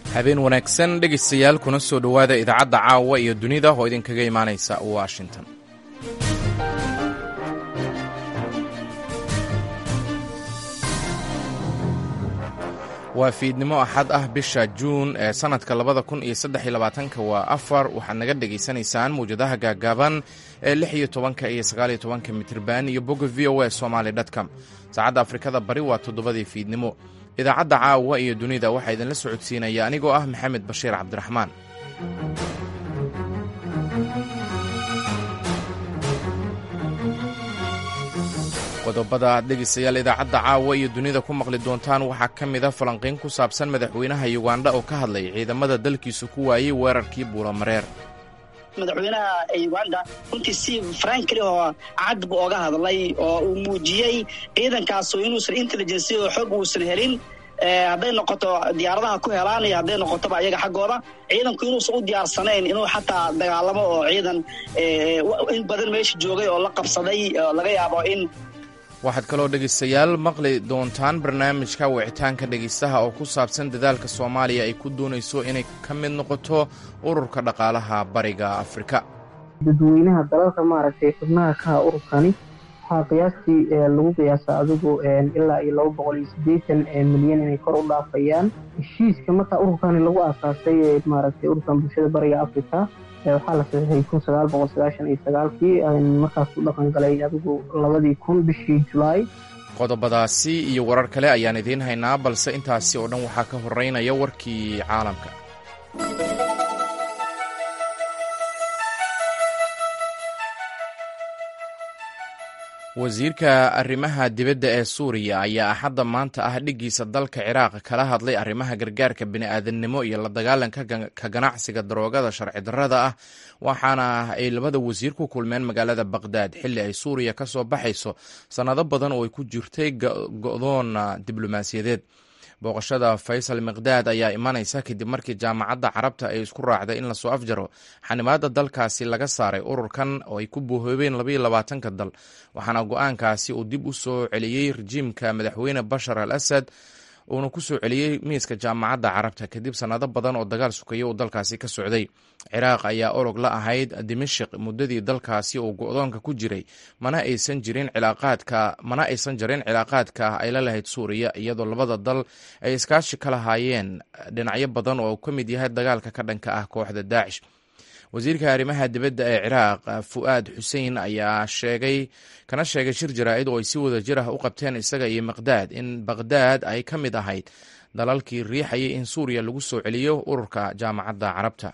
habeen wanaagsan dhegaystayaal kuna soo dhowaada idaacadda caawa iyo dunida oo idinkaga imaanaysa washington waa fiidnimo axad ah bisha juun ee sannadka labada kun iyo saddex iyo labaatanka waa afar waxaad naga dhegaysanaysaan mawjadaha gaagaaban ee lix iyo tobanka iyo sagaal iyo tobanka mitirban iyo bogga v o a somaali dtcom saacadda afrikada bari waa toddobadii fiidnimo idaacadda caawa iyo dunida waxaa idinla socodsiinaya anigoo ah maxamed bashiir cabdiraxmaan qodobada aad dhegaystayaal idaacadda caawa iyo dunida ku maqli doontaan waxaa ka mid a falanqiyn ku saabsan madaxweynaha yugandha oo ka hadlay ciidamada dalkiisu ku waayey weerarkii buulamareer madaxweynaha uganda runtii si frankli oo cad bu oga hadlay oo uu muujiyey ciidankaasu inuusan intelligency oo xog uusan helin hadday noqoto diyaaradaha ku helaan iyo hadday noqotoba ayaga xaggooda ciidanku inuusan u diyaarsanayn inuu xataa dagaalamo oo ciidan in badan meesha joogay oo la qabsaday oo laga yaabo in waxaad kaloo dhegaystayaal maqli doontaan barnaamijka wicitaanka dhegaystaha oo ku saabsan dadaalka soomaaliya ay ku doonayso inay ka mid noqoto ururka dhaqaalaha bariga afrika dadweynaha dalalka maaragtay xubnaha kaha ururkani waxaa qiyaastii lagu qiyaasa adigu ilaa iyo laba boqol iyo siddeetan milyan inay kor u dhaafayaan heshiiska markaa ururkani lagu aasaasay maaragtay ururkan bulshada bariga africa waxaa la saxiixay kun sagaal boqol sagaashan iyo sagaalkii markaas u dhaqan galay adigu labadii kun bishii julaay qodobadaasi iyo warar kale ayaan idiin haynaa balse intaasi oo dhan waxaa ka horeynaya warkii caalamka wasiirka arrimaha dibadda ee suuriya ayaa axadda maanta ah dhiggiisa dalka ciraaq kala hadlay arrimaha gargaarka bini'aadannimo iyo la dagaalanka ka ganacsiga daroogada sharci darrada ah waxaana ay labada wasiir ku kulmeen magaalada baqhdaad xilli ay suuriya ka soo baxayso sannado badan oo ay ku jirtay go'doon diblomaasiyadeed booqashada faysal miqdaad ayaa imanaysa kadib markii jaamacadda carabta ay isku raacday in lasoo afjaro xanimaadda dalkaasi laga saaray ururkan oo ay ku boohoobeen labaiyo labaatanka dal waxaana go-aankaasi uu dib u soo celiyey rejiimka madaxweyne bashar al asad uuna ku soo celiyey miiska jaamacadda carabta kadib sannado badan oo dagaal sukaya uu dalkaasi ka socday ciraaq ayaa orog la ahayd dimashik muddadii dalkaasi uu go-doonka ku jiray mana aysan jirin cilaaqaadka mana aysan jirin cilaaqaadka ay la lahayd suuriya iyadoo labada dal ay iskaashi ka lahaayeen dhinacyo badan oo ka mid yahay dagaalka ka dhanka ah kooxda daacish wasiirka arrimaha dibadda ee ciraaq fu'aad xuseen ayaa sheegay kana sheegay shir jaraa'id oo ay si wada jir ah u qabteen isaga iyo miqdaad in baqhdaad ay ka mid ahayd dalalkii riixayay in suuriya lagu soo celiyo ururka jaamacadda carabta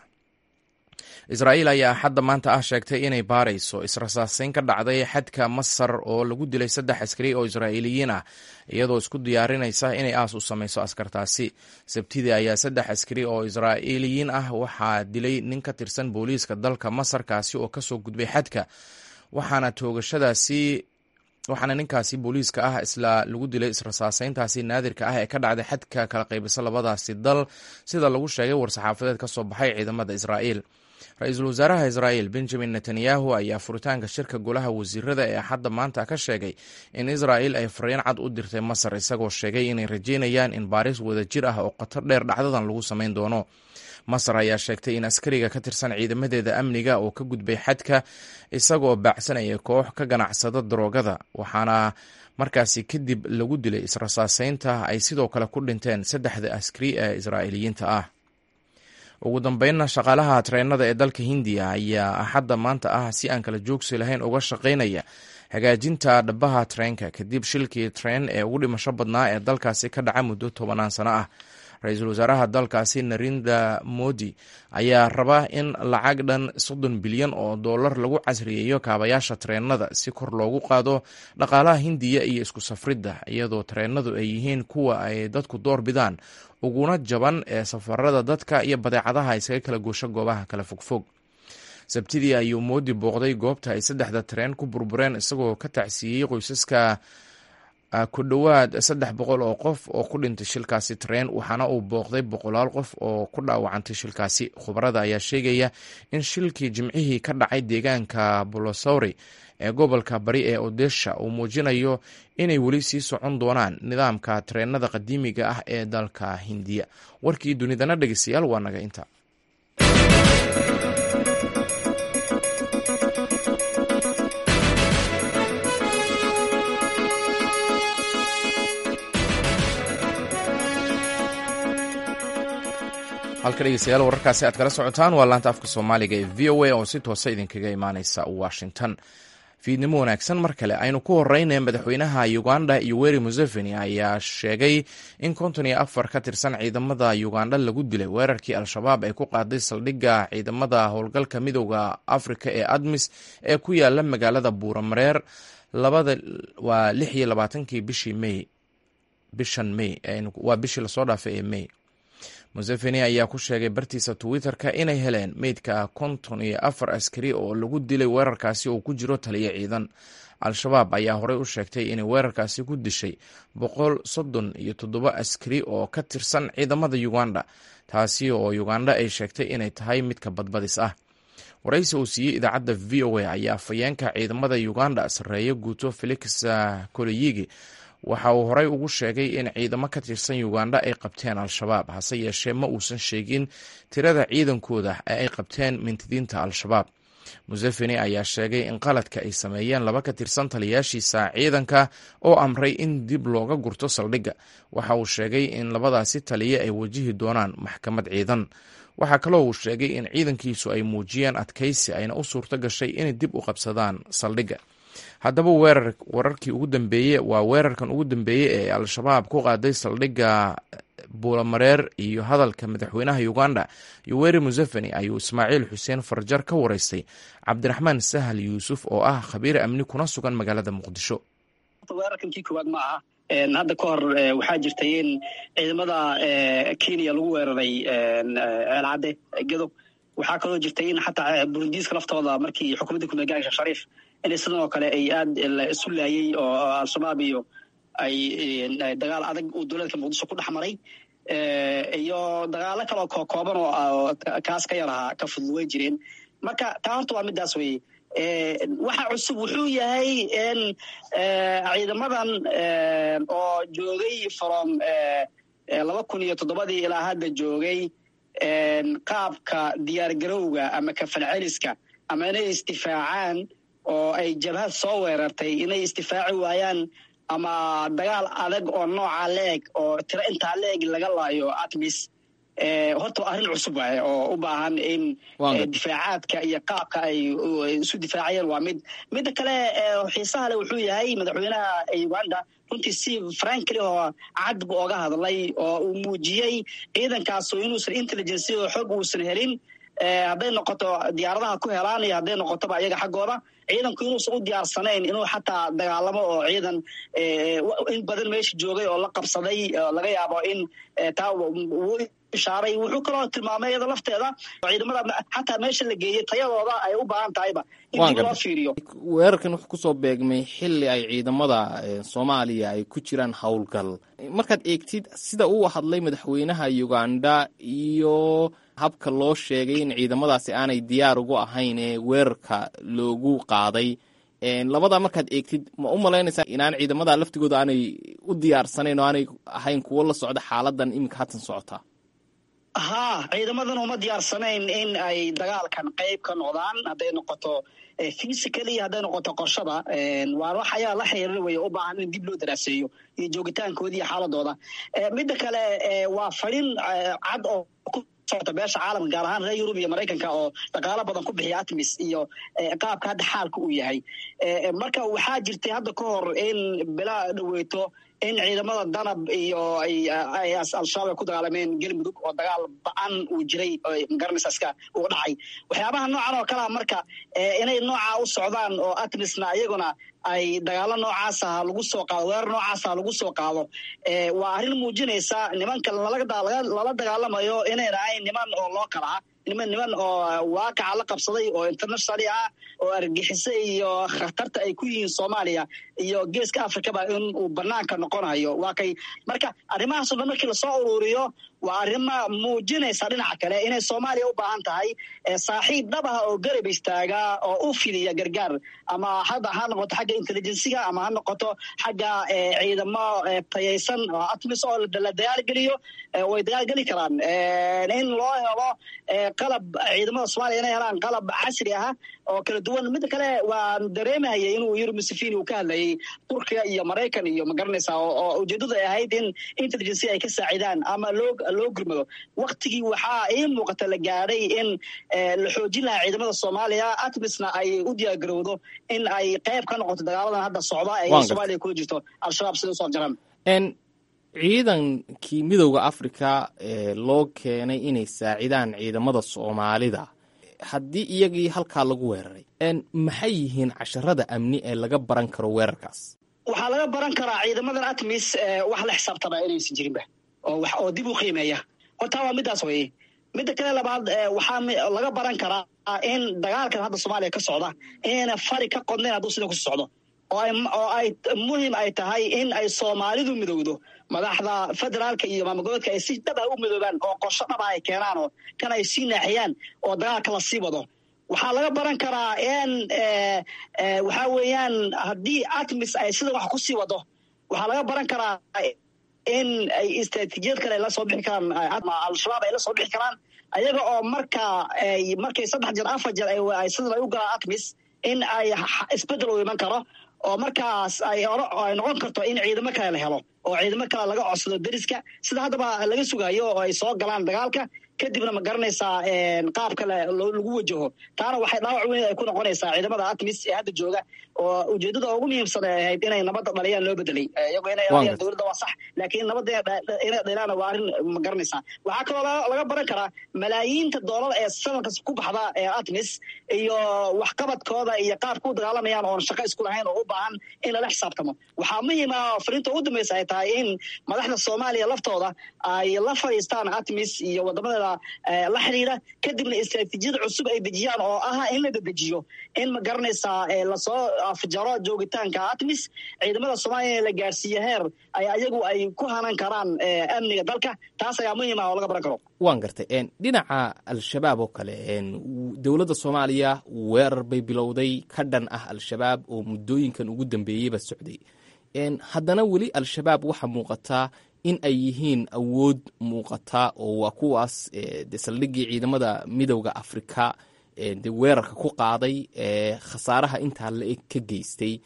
israa'iil ayaa axadda maanta ah sheegtay inay baarayso israsaaseyn ka dhacday xadka masar oo lagu dilay saddex askari oo israa'iiliyiin ah iyadoo isku diyaarinaysa inay aas u samayso askartaasi sabtidii ayaa saddex askari oo israa'iiliyiin ah waxaa dilay nin ka tirsan booliiska dalka masar kaasi oo kasoo gudbay xadka waxaana toogashadaasi waxaana ninkaasi booliiska ah isla lagu dilay israsaaseyntaasi naadirka ah ee ka dhacday xadka kala qaybisa labadaasi dal sida lagu sheegay war-saxaafadeed ka soo baxay ciidamada israa'iil ra-iisul wasaaraha israa'iil benjamin netanyahu ayaa furitaanka shirka golaha wasiirada ee axadda maanta ka sheegay in israa'iil ay fariin cad u dirtay masar isagoo sheegay inay rajeynayaan in baaris wadajir ah oo khatar dheer dhacdadan lagu samayn doono masar ayaa sheegtay in askariga ka tirsan ciidamadeeda amniga oo ka gudbay xadka isagoo baacsanaya koox ka ganacsada daroogada waxaana markaasi kadib lagu dilay israsaaseynta ay sidoo kale ku dhinteen saddexda askari ee israa'iiliyiinta ah ugu dambeynna shaqaalaha tareenada ee dalka hindiya ayaa axadda maanta ah si aan kala joogsi lahayn uga shaqaynaya hagaajinta dhabaha tareenka kadib shilkii tareen ee ugu dhimasho badnaa ee dalkaasi ka dhaca muddo tobanaan sano ah ra-iisul wasaaraha dalkaasi narendra modi ayaa raba in lacag dhan soddon bilyan oo dollar lagu casriyeeyo kaabayaasha tareenada si kor loogu qaado dhaqaalaha hindiya iyo isku safridda iyadoo tareenadu ay yihiin kuwa ay dadku door bidaan uguna jaban ee safarada dadka iyo badeecadaha isaga kala goosho goobaha kala fogfog sabtidii ayuu moodi booqday goobta ay saddexda tareen ku burbureen isagoo ka tacsiiyey qoysaska ku dhowaad saddex boqol oo qof oo ku dhintay shilkaasi tareen waxaana uu booqday boqolaal qof oo ku dhaawacantay shilkaasi khubarada ayaa sheegaya in shilkii jimcihii ka dhacay deegaanka bolosori ee gobolka bari ee odesha uu muujinayo inay weli sii socon doonaan nidaamka tareenada qadiimiga ah ee dalka hindiya warkii dunidana dhegeystayaal waa naga inta halka dhegeystayaal wararkaasi aad kala socotaan waa laanta afka soomaaliga ee v o a oo si toosa idinkaga imaaneysa washington fiidnimo wanaagsan mar kale aynu ku horeyna madaxweynaha uganda yoweri museveni ayaa sheegay in konton iyo afar ka tirsan ciidamada uganda lagu dilay weerarkii al-shabaab ay ku qaaday saldhigga ciidamada howlgalka midooda afrika ee admis ee ku yaala magaalada buuramareer waa lix iyo labaatankii bishii may bishan may waa bishii lasoo dhaafay ee may museveni ayaa ku sheegay bartiisa twitter-ka inay heleen meydka konton iyo afar askari oo lagu dilay weerarkaasi oo ku jiro taliyo ciidan al-shabaab ayaa horey u sheegtay inay weerarkaasi ku dishay boqol soddon iyo toddoba askari oo ka tirsan ciidamada uganda taasi oo uganda ay sheegtay inay tahay midka badbadis ah waraysi uu siiyey idaacadda v o a ayaa afayeenka ciidamada uganda sarreeye guuto felix koleyigi waxa uu horey ugu sheegay in ciidamo ka tirsan uganda ay qabteen al-shabaab hase yeeshee ma uusan sheegin tirada ciidankooda ee ay qabteen mintidiinta al-shabaab museveni ayaa sheegay in qaladka ay sameeyeen laba ka tirsan taliyaashiisa ciidanka oo amray in dib looga gurto saldhigga waxa uu sheegay in labadaasi taliye ay wajihi doonaan maxkamad ciidan waxaa kaloo uu sheegay in ciidankiisu ay muujiyeen adkaysi ayna u suurto gashay inay dib u qabsadaan saldhigga haddaba weerar wararkii ugu dambeeye waa weerarkan ugu dambeeyey ee al-shabaab ku qaaday saldhigga buulamareer iyo hadalka madaxweynaha uganda yoweri museveni ayuu ismaaciil xuseen farjar ka wareystay cabdiraxmaan sahal yuusuf oo ah khabiir amni kuna sugan magaalada muqdisho weerarkankii koowaad ma aha hadda ka hor waxaa jirtay in ciidamada kenya lagu weeraray ceelcadde gedo waxaa kaloo jirtay in xataa burundiiska laftooda markii xukuumadda kumagaasha shariif in sidan oo kale ay aad isu laayey oo al-shabaab iyo ay dagaal adag uu dowladka muqdisho ku dhex maray iyo dagaalo kaloo kokooban oo kaas ka yarahaa ka fudud way jireen marka taa horta waa midaas weye waxa cusub wuxuu yahay in ciidamadan oo joogay from laba kun iyo toddobadii ilaa hadda joogay qaabka diyaargarowga ama kafalceliska ama inay isdifaacaan oo ay jabhad soo weerartay inay isdifaaci waayaan ama dagaal adag oo nooca leeg oo tiro intaa leeg laga laayo atmis horta arrin cusub waaye oo u baahan in difaacaadka iyo qaabka ay isu difaacayeen waa mid midda kale xiisaha le wuxuu yahay madaxweynaha uganda runtii si frankly oo cad bu oga hadlay oo uu muujiyey ciidankaasu inuusan intelligency oo xog uusan helin hadday noqoto diyaaradaha ku helaan iyo hadday noqotoba iyaga xaggooda ciidanku inuusan u diyaarsanayn inuu xataa dagaalamo oo ciidan in badan meesha joogay oo la qabsaday laga yaabo in taa ishaaray wuxuu kaloo tilmaamay iyada lafteeda ciidamada xataa meesha la geeyey tayadooda ay u baahan tahayba in dib loo fiiriyo weerarkan wuxuu kusoo beegmay xili ay ciidamada soomaaliya ay ku jiraan howlgal markaad eegtid sida uu hadlay madaxweynaha uganda iyo habka loo sheegay in ciidamadaasi aanay diyaar ugu ahayn ee weerarka loogu qaaday labadaa markaad eegtid ma u malaynaysaa inaan ciidamada laftigooda aanay u diyaarsanayn oo aanay ahayn kuwo la socda xaaladan iminka hatan socotaa haa ciidamadan uma diyaarsanayn in ay dagaalkan qayb ka noqdaan hadday noqoto physically hadday noqoto qorshada waa wax ayaa la xiriira weye u baahan in dib loo daraaseeyo iyo joogitaankooda iyo xaaladooda midda kale waa fadhin cad oo socota beesha caalamka gaar ahaan reer yurub iyo maraykanka oo dhaqaalo badan ku bixiya atmis iyo qaabka hadda xaalka uu yahay marka waxaa jirtay hadda ka hor in bila dhaweyto in ciidamada danab iyo al-shabaab ay ku dagaalameen galmudug oo dagaal ba-an uu jiray magaranaysaska uu dhacay waxyaabaha noocan oo kalea marka inay noocaa u socdaan oo atmisna iyaguna ay dagaalo noocaasa lagu soo qaado weerar noocaasa lagu soo qaado waa arrin muujinaysa nimanka lala dagaalamayo inayna ahayn niman oo loo kala ah niman niman oo waaqaca la qabsaday oo internationali ah oo argixisa iyo khatarta ay ku yihiin soomaaliya iyo geeska africaba in uu banaanka noqonayo waa kay marka arrimahaaso dhan markii lasoo ururiyo waa arrima muujinaysa dhinaca kale inay soomaaliya u baahan tahay saaxiib dhab ah oo garab istaaga oo u fidiya gargaar ama hadda ha noqoto xagga intelligensiga ama ha noqoto xagga ciidamo tayaysan oo atmis oo la dagaalgeliyo way dagaalgeli karaan in loo helo qalab ciidamada soomaliya inay helaan qalab casri ah oo kala duwan midda kale waan dareemahayay inuu yuri museveni uu ka hadlayay turkiya iyo maraykan iyo magaranaysa oo ujeedadu ay ahayd in intelligency ay ka saacidaan ama loo loo gurmado waktigii waxaa ii muuqata la gaadhay in la xoojin lahaa ciidamada soomaaliya atmisna ay u diyaargarowdo in ay qayb ka noqoto dagaaladan hadda socda ee soomaaliya kula jirto al-shabaab sida usoo afjaraan ciidankii midowda africa ee loo keenay inay saacidaan ciidamada soomaalida haddii iyagii halkaa lagu weeraray maxay yihiin casharada amni ee laga baran karo weerarkaas waxaa laga baran karaa ciidamadan atmis wax la xisaabtama inaysan jirinba oo dib u qiimeeya hortaa waa midaas weye midda kale labaad waxaa laga baran karaa in dagaalkan hadda soomaaliya ka socda inayna fari ka qodnayn hadduu sida kusi socdo oo ay muhim ay tahay in ay soomaalidu midowdo madaxda federaalka iyo maamulgoboodka ay si dhab ah u midoobaan oo qorsho dhab ah ay keenaan oo kan ay sii naaxiyaan oo dagaalka la sii wado waxaa laga baran karaa in waxaa weeyaan haddii atmis ay sida wax ku sii wado waxaa laga baran karaa in ay istraatiijiyad kale la soo bixi karaan al-shabaab ay la soo bixi karaan ayaga oo marka markay saddex jeer afar jeer ay sidan ay u galaan atmis in ay isbedel u iman karo oo markaas ay ay noqon karto in ciidamo kale la helo oo ciidamo kale laga codsado deriska sida haddaba laga sugayo oo ay soo galaan dagaalka kadibna ma garanaysaa qaab kale lagu wajaho taana waxay dhaawac weyn ay ku noqonaysaa ciidamada atmis ee hadda jooga oo ujeedada ugu muhiimsan ay ahayd inay nabadda dhaliyaan loo bedelay iyagoo inay dhaliyaan dowladda waa sax laakiin nabadda inay dhaliyaana waa arrin ma garanaysaa waxaa kaloo laga baran karaa malaayiinta doolar ee sanadkas ku baxda ee atmis iyo waxqabadkooda iyo qaabka u dagaalamayaan oon shaqo isku lahayn oo u baahan in lala xisaabtamo waxaa muhiima fariinta ugu dambaysa ay tahay in madaxda soomaaliya laftooda ay la fadhiistaan atmis iyo wadamadeeda la xidhiira kadibna istraatiijiyada cusub ay dejiyaan oo ah in la dedejiyo in ma garanaysaa lasoo afjaro joogitaanka atmis ciidamada soomaaliya la gaarsiiye heer ay ayagu ay ku hanan karaan amniga dalka taas ayaa muhiim ah oo laga baran karo waan gartay dhinaca al-shabaab oo kale dowladda soomaaliya weerar bay bilowday ka dhan ah al-shabaab oo muddooyinkan ugu dambeeyeyba socday haddana weli al-shabaab waxaa muuqataa in ay yihiin awood muuqata oo waa kuwaas de saldhiggii ciidamada midowda afrika de weerarka ku qaaday khasaaraha intaa la-eg ka geystay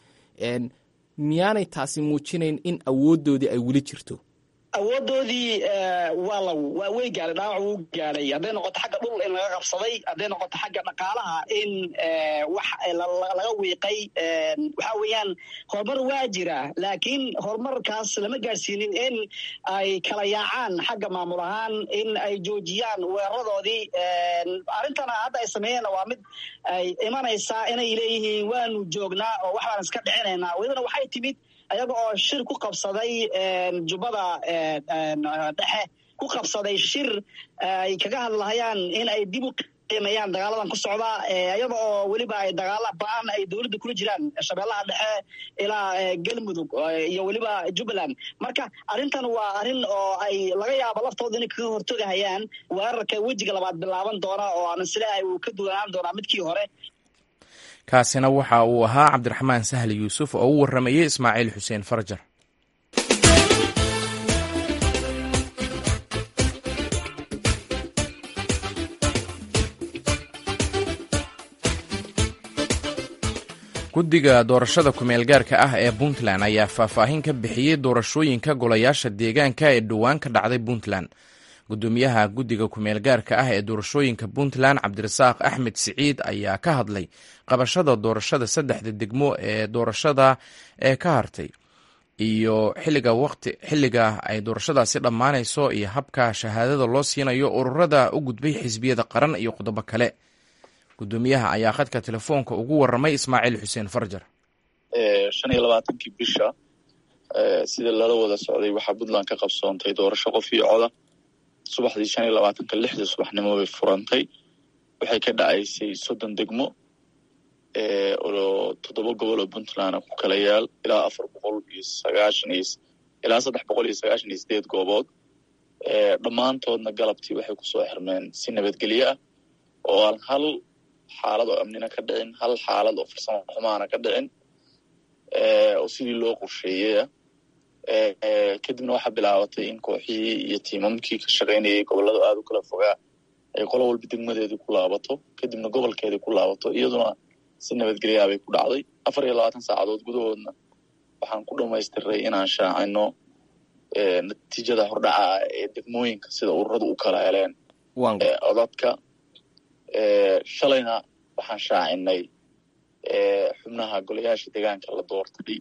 miyaanay taasi muujinayn in awooddoodii ay weli jirto awoodoodii waa la waa way gaadhay dhaawac wuu gaadhay hadday noqoto xagga dhul in laga qabsaday hadday noqoto xagga dhaqaalaha in wax laga wiiqay waxa weeyaan horumar waa jira laakiin horumarkaas lama gaadhsiinin in ay kala yaacaan xagga maamul ahaan in ay joojiyaan weeraradoodii arrintana hadda ay sameeyeenna waa mid ay imanaysaa inay leeyihiin waanu joognaa oo wax baan iska dhicinaynaa welibana waxay timid ayaga oo shir ku qabsaday jubbada dhexe ku qabsaday shir ay kaga hadlahayaan in ay dib u qiimeeyaan dagaaladan ku socda iyada oo weliba ay dagaala ba-an ay dowladda kula jiraan shabeellaha dhexe ilaa galmudug iyo weliba jubbaland marka arrintan waa arrin oo ay laga yaabo laftooda inay kaga hortogahayaan weerarka wejiga labaad bilaaban doona oo aan isleeyahay uu ka duwanaan doonaa midkii hore kaasina waxa uu ahaa cabdiraxmaan sahli yuusuf oo u warramayey ismaaciil xuseen farjar guddiga doorashada kumeel gaarka ah ee puntland ayaa faahfaahin ka bixiyey doorashooyinka golayaasha deegaanka ee dhowaan ka dhacday puntland gudoomiyaha guddiga kumeel gaarka ah ee doorashooyinka puntland cabdirasaaq axmed siciid ayaa ka hadlay qabashada doorashada saddexda degmo ee doorashada ee ka hartay iyo xiliga waqti xilliga ay doorashadaasi dhammaanayso iyo habka shahaadada loo siinayo ururada u gudbay xisbiyada qaran iyo qodobo kale gudoomiyaha ayaa khadka telefoonka ugu waramay ismaaciil xuseen farjar shan iyo labaatankii bisha sida lala wada socday waxaa puntland ka qabsoontay doorasho qof iyo coda subaxdii shan iyo labaatanka lixdii subaxnimo bay furantay waxay ka dhacaysay soddon degmo oo toddoba gobol oo puntland ku kala yaal ilaa afar boqol iyo sagaashan iyo ilaa saddex boqol iyo sagaashan iyo sideed goobood dhammaantoodna galabtii waxay kusoo xirmeen si nabadgelyo ah oo aan hal xaalad oo amnina ka dhicin hal xaalad oo farsamo xumaana ka dhicin oo sidii loo qorsheeyaya kadibna waxaa bilaabatay in kooxihii iyo tiimamkii ka shaqaynayay gobollada aada u kala fogaa ay qolo walba degmadeedii ku laabato kadibna gobolkeedii ku laabato iyaduna si nabadgelyaa bay ku dhacday afar iyo labaatan saacadood gudahoodna waxaan ku dhamaystiray inaan shaacino natiijada hordhaca ee degmooyinka sida ururadu u kala heleen codadka shalayna waxaan shaacinay xubnaha golayaasha deegaanka la doortay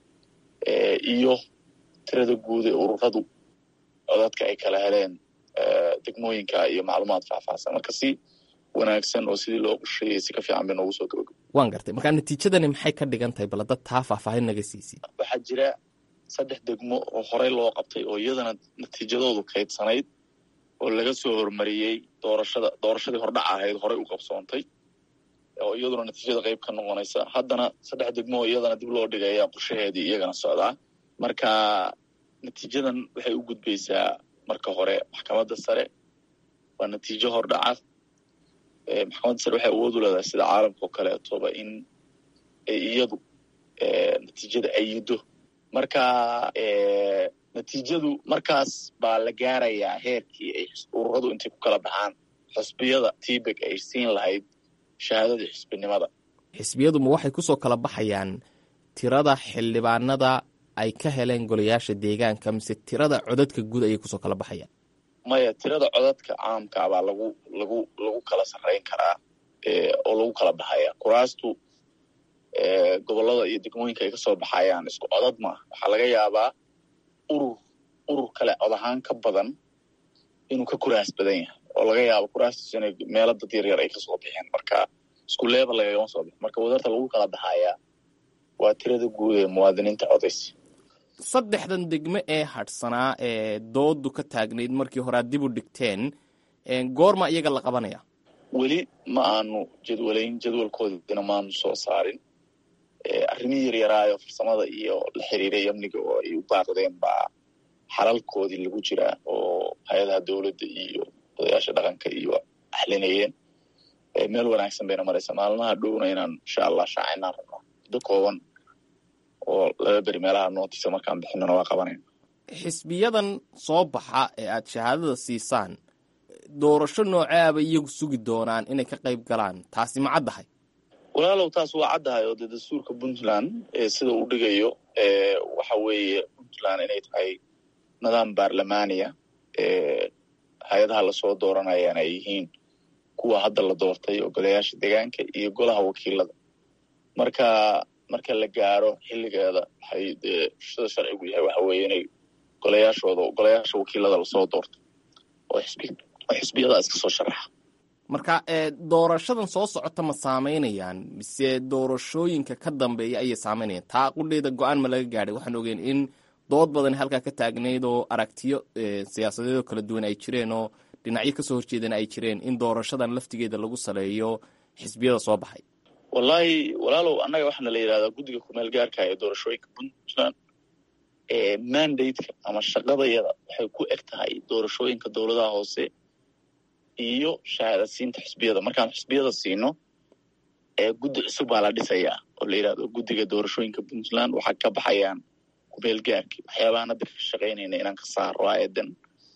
iyo tirada guud ee ururadu codadka ay kala heleen degmooyinka iyo macluumaad faahfaahsan marka si wanaagsan oo sidii loo qorsheeyey si ka fiican bay noogu soo gabagabo waan gartay markaa natiijadani maxay ka dhigan tahay bal dad taa faahfaahin naga siisid waxaa jira saddex degmo oo horey loo qabtay oo iyadana natiijadoodu kaydsanayd oo laga soo hormariyey doorashada doorashadii hordhac ahayd horey u qabsoontay oo iyaduna natiijada qayb ka noqonaysa haddana saddex degmo oo iyadana dib loo dhigaya qorshaheedii iyagana socdaa marka natiijadan waxay u gudbaysaa marka hore maxkamadda sare waa natiijo hordhaca maxkamadda sare waxay awood u leedahay sida caalamka oo kaleetoba in iyadu natiijada ayido marka natiijadu markaas baa la gaarayaa heerkii ay ururadu intay ku kala baxaan xusbiyada tibeg ay siin lahayd shahaadadii xisbinimada xisbiyadu ma waxay kusoo kala baxayaan tirada xildhibaanada ay ka heleen golayaasha deegaanka mise tirada codadka guud ayay kusoo kala baxayaan maya tirada codadka caamka baa lagu lagu lagu kala sarrayn karaa oo lagu kala baxaya kuraastu gobollada iyo degmooyinka ay kasoo baxayaan isku codad maaha waxaa laga yaabaa urur urur kale cod ahaan ka badan inuu ka kuraas badan yahay oo laga yaabo kuraastiisu inay meelo dad yar yar ay kasoo bixeen marka isku leebel lagagama soo bixin marka wadarta lagu kala baxayaa waa tirada guud ee muwaadiniinta codaysa saddexdan degmo ee hadhsanaa ee doodu ka taagnayd markii hore ad dib u dhigteen goorma iyaga la qabanaya weli ma aanu jadwalayn jadwalkoodina maanu soo saarin arrimihii yaryaraayo farsamada iyo la xiriiray amniga oo ay u baaqdeen baa xalalkoodii lagu jiraa oo hay-adaha dowladda iyo odayaasha dhaqanka iyo axlinayeen meel wanaagsan bayna maraysa maalmaha dhowna inaan insha allah shaacinaan rabno muddo kooban oo laba beri meelaha nootisa markaan bixinana waa qabanayna xisbiyadan soo baxa ee aad shahaadada siisaan doorasho nooceaba iyagu sugi doonaan inay ka qayb galaan taasi ma caddahay walaalow taas waa caddahay oo dee dastuurka puntland sida uu dhigayo waxa weeye puntland inay tahay nidaam baarlamaaniya hay-adaha lasoo dooranayaan ay yihiin kuwa hadda la doortay oo golayaasha deegaanka iyo golaha wakiilada marka marka la gaaro xilligeeda waxay dee sida sharcigu yahay waxa weeye inay golayaashooda golayaasha wakiilada lasoo doorto oo xisbi oo xisbiyadaa iska soo sharaxa marka doorashadan soo socota ma saameynayaan mise doorashooyinka ka dambeeya ayay saameynayaan taa qudheeda go-aan ma laga gaadhay waxaan ogeen in dood badan halkaa ka taagnayd oo aragtiyo siyaasadeedoo kala duwan ay jireen oo dhinacyo kasoo horjeedan ay jireen in doorashadan laftigeeda lagu saleeyo xisbiyada soo baxay wallaahi walaalow annaga waxaana la yidhahdaa guddiga kumeel gaarka ee doorashooyinka puntland mandate-ka ama shaqadayada waxay ku eg tahay doorashooyinka dowladaha hoose iyo shahaadasiinta xisbiyada markaan xisbiyada siino guddi cusub baa la dhisayaa oo la yidhahdo guddiga doorashooyinka puntland waxaa ka baxayaan kumeel gaarki waxyaabahan hadda ka shaqaynayna inaan ka saaro aayadan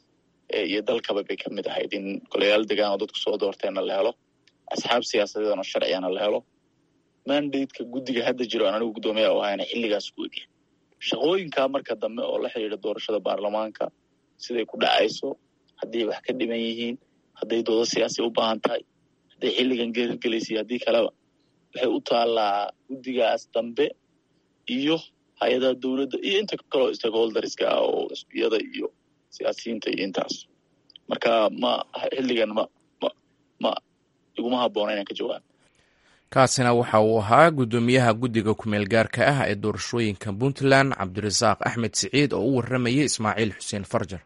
iyo dalkaba bay ka mid ahayd in golayaal degaan oo dadku soo doorteenna la helo asxaab siyaasadeedana sharcigana la helo mandate-ka guddiga hadda jiro aan anigu guddoomiya u ahayna xilligaas ku egya shaqooyinkaa marka dambe oo la xidhiidha doorashada baarlamaanka siday ku dhacayso hadday wax ka dhiman yihiin hadday doodo siyaasi u baahan tahay hadday xilligan geergelaysa iyo haddii kaleba waxay u taallaa guddigaas dambe iyo hay-adaha dowladda iyo inta kaloo stakeholderska ah oo xisbiyada iyo siyaasiyiinta iyo intaas marka ma xilligan ma ma ma iguma habboona inaan ka jawaabo kaasina waxa uu ahaa guddoomiyaha guddiga kumeel gaarka ah ee doorashooyinka puntland cabdirasaaq axmed siciid oo u warramayay ismaaciil xuseen farjar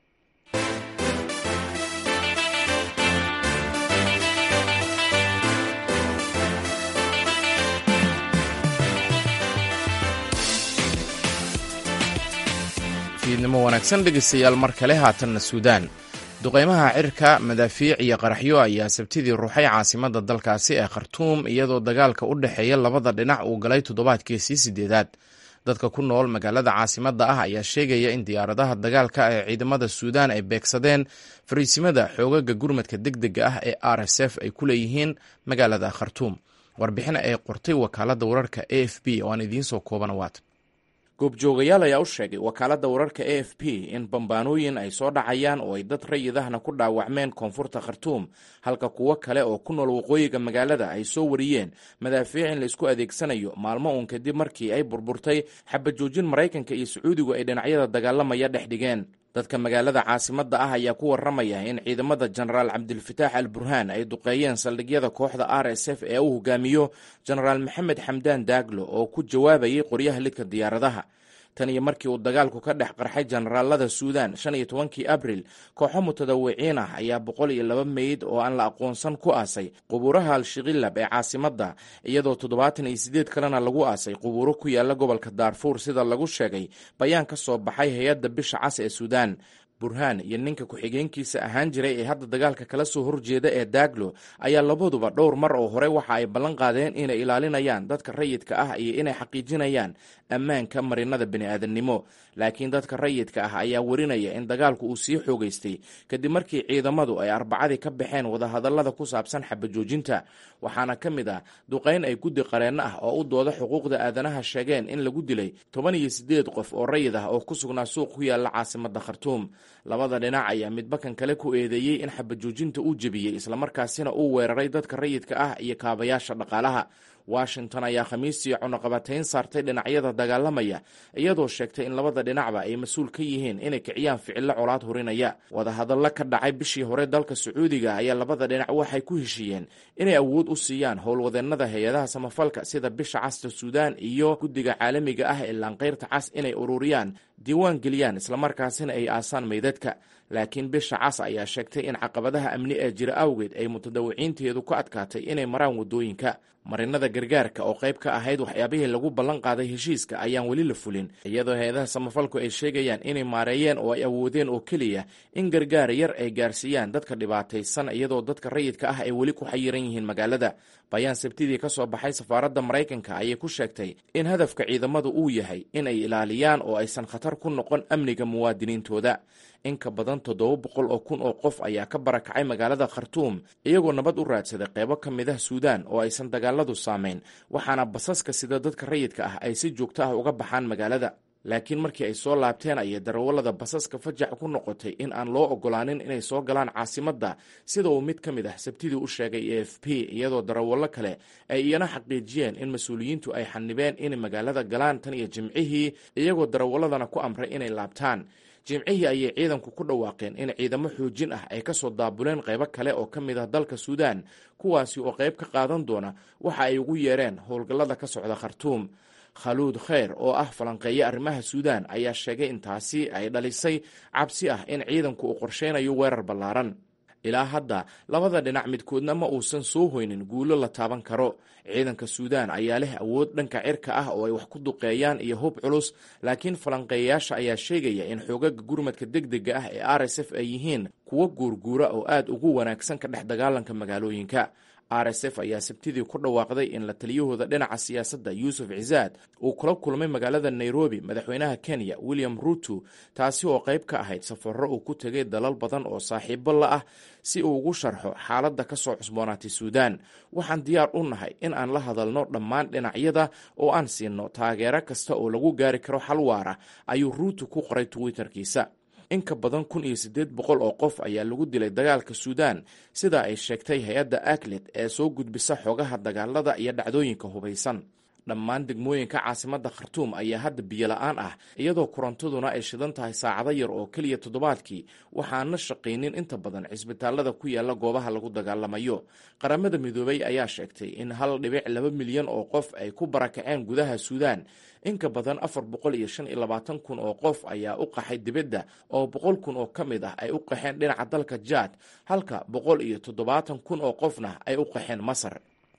subaxnimo wanaagsan dhegaystayaal mar kale haatanna suudaan duqeymaha cirka madaafiic iyo qaraxyo ayaa sabtidii ruuxay caasimadda dalkaasi ee khartuum iyadoo dagaalka u dhexeeya labada dhinac uu galay toddobaadkiisii sideedaad dadka ku nool magaalada caasimadda ah ayaa sheegaya in diyaaradaha dagaalka ee ciidamada suudaan ay beegsadeen fariisimada xoogaga gurmadka deg dega ah ee r s f ay ku leeyihiin magaalada khartuum warbixin ay qortay wakaaladda wararka a f b oo aan idiin soo koobana waata goobjoogayaal ayaa u sheegay wakaaladda wararka a f p in bambaanooyin ay soo dhacayaan oo ay dad rayidahna ku dhaawacmeen koonfurta khartuum halka kuwo kale oo ku nool waqooyiga magaalada ay soo wariyeen madaafiic in laisku adeegsanayo maalmo uun kadib markii ay burburtay xabajoojin maraykanka iyo sacuudigu ay dhinacyada dagaalamaya dhex dhigeen dadka magaalada caasimadda ah ayaa ku warramaya in ciidamada jenaraal cabdilfataax al burhaan ay duqeeyeen saldhigyada kooxda r s f ee uu hogaamiyo jenaraal maxamed xamdaan daaglo oo ku jawaabayay qoryaha lidka diyaaradaha tan iyo markii uu dagaalku ka dhex qarxay jenaraalada suudan shan iyo tobankii abril kooxo mutadawiciin ah ayaa boqol iyo laba meyd oo aan la aqoonsan ku aasay qubuuraha al-shiqilab ee caasimadda iyadoo toddobaatan iyo siddeed kalena lagu aasay qubuuro ku yaala gobolka daarfuur sida lagu sheegay bayaan ka soo baxay hay-adda bisha cas ee suudaan burhaan iyo ninka ku-xigeenkiisa ahaan jiray ee hadda dagaalka kala soo horjeeda ee daaglo ayaa labaduba dhowr mar oo hore waxa ay ballan qaadeen inay ilaalinayaan dadka rayidka ah iyo inay xaqiijinayaan ammaanka marinada bini'aadannimo laakiin dadka rayidka ah ayaa warinaya in dagaalku uu sii xoogaystay kadib markii ciidamadu ay arbacadii ka baxeen wadahadallada ku saabsan xabajoojinta waxaana ka mid ah duqayn ay guddi qareenno ah oo u dooda xuquuqda aadanaha sheegeen in lagu dilay toban iyo siddeed qof oo rayid ah oo ku sugnaa suuq ku yaalla caasimadda khartuum labada dhinac ayaa midbakan kale ku eedeeyey in xabajoojinta uu jebiyey islamarkaasina uu weeraray dadka rayidka ah iyo kaabayaasha dhaqaalaha washington ayaa khamiistii cunaqabatayn saartay dhinacyada dagaalamaya iyadoo sheegtay in labada dhinacba ay mas-uul ka yihiin inay kiciyaan ficillo colaad hurinaya wadahadallo ka dhacay bishii hore dalka sacuudiga ayaa labada dhinac waxay ku heshiiyeen inay awood u siiyaan howlwadeennada hay-adaha samafalka sida bisha casta suudaan iyo guddiga caalamiga ah ee laanqayrta cas inay ururiyaan diiwaan geliyaan islamarkaasina ay aasaan meydadka laakiin bisha cas ayaa sheegtay in caqabadaha amni ee jira awgeed ay mutadawiciinteedu ku adkaatay inay maraan waddooyinka marinada gargaarka oo qayb ka ahayd waxyaabihii lagu ballan qaaday heshiiska ayaan weli la fulin iyadoo hay-adaha samafalku ay sheegayaan inay maareeyeen oo ay awoodeen oo keliya in gargaar yar ay gaarsiiyaan dadka dhibaataysan iyadoo dadka rayidka ah ay weli ku xayiran yihiin magaalada bayaan sabtidii ka soo baxay safaaradda maraykanka ayay ku sheegtay in hadafka ciidamadu uu yahay in ay ilaaliyaan oo aysan khatar ku noqon amniga muwaadiniintooda in ka badan toddoba boqol oo kun oo qof ayaa ka barakacay magaalada khartuum iyagoo nabad u raadsaday qaybo ka mid ah suudaan oo aysan dagaaladu saamayn waxaana basaska sida dadka rayidka ah ay si joogto ah uga baxaan magaalada laakiin markii ay soo laabteen ayay darawallada basaska fajax ku noqotay in aan loo ogolaanin inay soo galaan caasimadda sida uu mid ka mid ah sabtidii u sheegay e f p iyadoo darawallo kale ay iyana xaqiijiyeen in mas-uuliyiintu ay xanibeen inay magaalada galaan tan iyo jimcihii iyagoo darawalladana ku amray inay laabtaan jimcihii ayay ciidanku ku dhawaaqeen in ciidamo xoojin ah ay ka soo daabuleen qaybo kale oo ka mid ah dalka suudaan kuwaasi oo qayb ka qaadan doona waxa ay ugu yeereen howlgallada ka socda khartuum khaluud kheyr oo ah falanqeeye arrimaha suudaan ayaa sheegay in taasi ay dhalisay cabsi ah in ciidanku uu qorsheynayo weerar ballaaran ilaa hadda labada dhinac midkoodna ma uusan soo hoynin guulo la taaban karo ciidanka suudaan ayaa leh awood dhanka cirka ah oo ay wax ku duqeeyaan iyo hub culus laakiin falanqeeyayaasha ayaa sheegaya in xoogaga gurmadka deg dega ah ee r s f ay yihiin kuwo guurguura oo aad ugu wanaagsan ka dhex dagaalanka magaalooyinka r s f ayaa sabtidii ku dhawaaqday in la taliyahooda dhinaca siyaasadda yuusuf cisaad uu kula kulmay magaalada nairobi madaxweynaha kenya william ruto taasi oo qayb ka ahayd safarro uu ku tegay dalal badan oo saaxiibo la ah si uu ugu sharxo xaaladda ka soo cusboonaatay suudaan waxaan diyaar u nahay in aan la hadalno dhammaan dhinacyada oo aan siinno taageero kasta oo lagu gaari karo xal waara ayuu ruto ku qoray twitterkiisa in ka badan kun iyo siddeed boqol oo qof ayaa lagu dilay dagaalka suudaan sida ay sheegtay hay-adda aklet ee soo gudbisa xogaha dagaalada iyo dhacdooyinka hubaysan dhammaan degmooyinka caasimadda khartuum ayaa hadda biyo la-aan ah iyadoo korontaduna ay shidan tahay saacado yar oo keliya toddobaadkii waxaana shaqaynin inta badan cisbitaalada ku yaala goobaha lagu dagaalamayo qaramada midoobay ayaa sheegtay in hal dhibic laba milyan oo qof ay ku barakaceen gudaha suudaan in ka badan afar boqol iyo shan iyo labaatan kun oo qof ayaa u qaxay dibadda oo boqol kun oo ka mid ah ay u qaxeen dhinaca dalka jaad halka boqol iyo toddobaatan kun oo qofna ay u qaxeen masar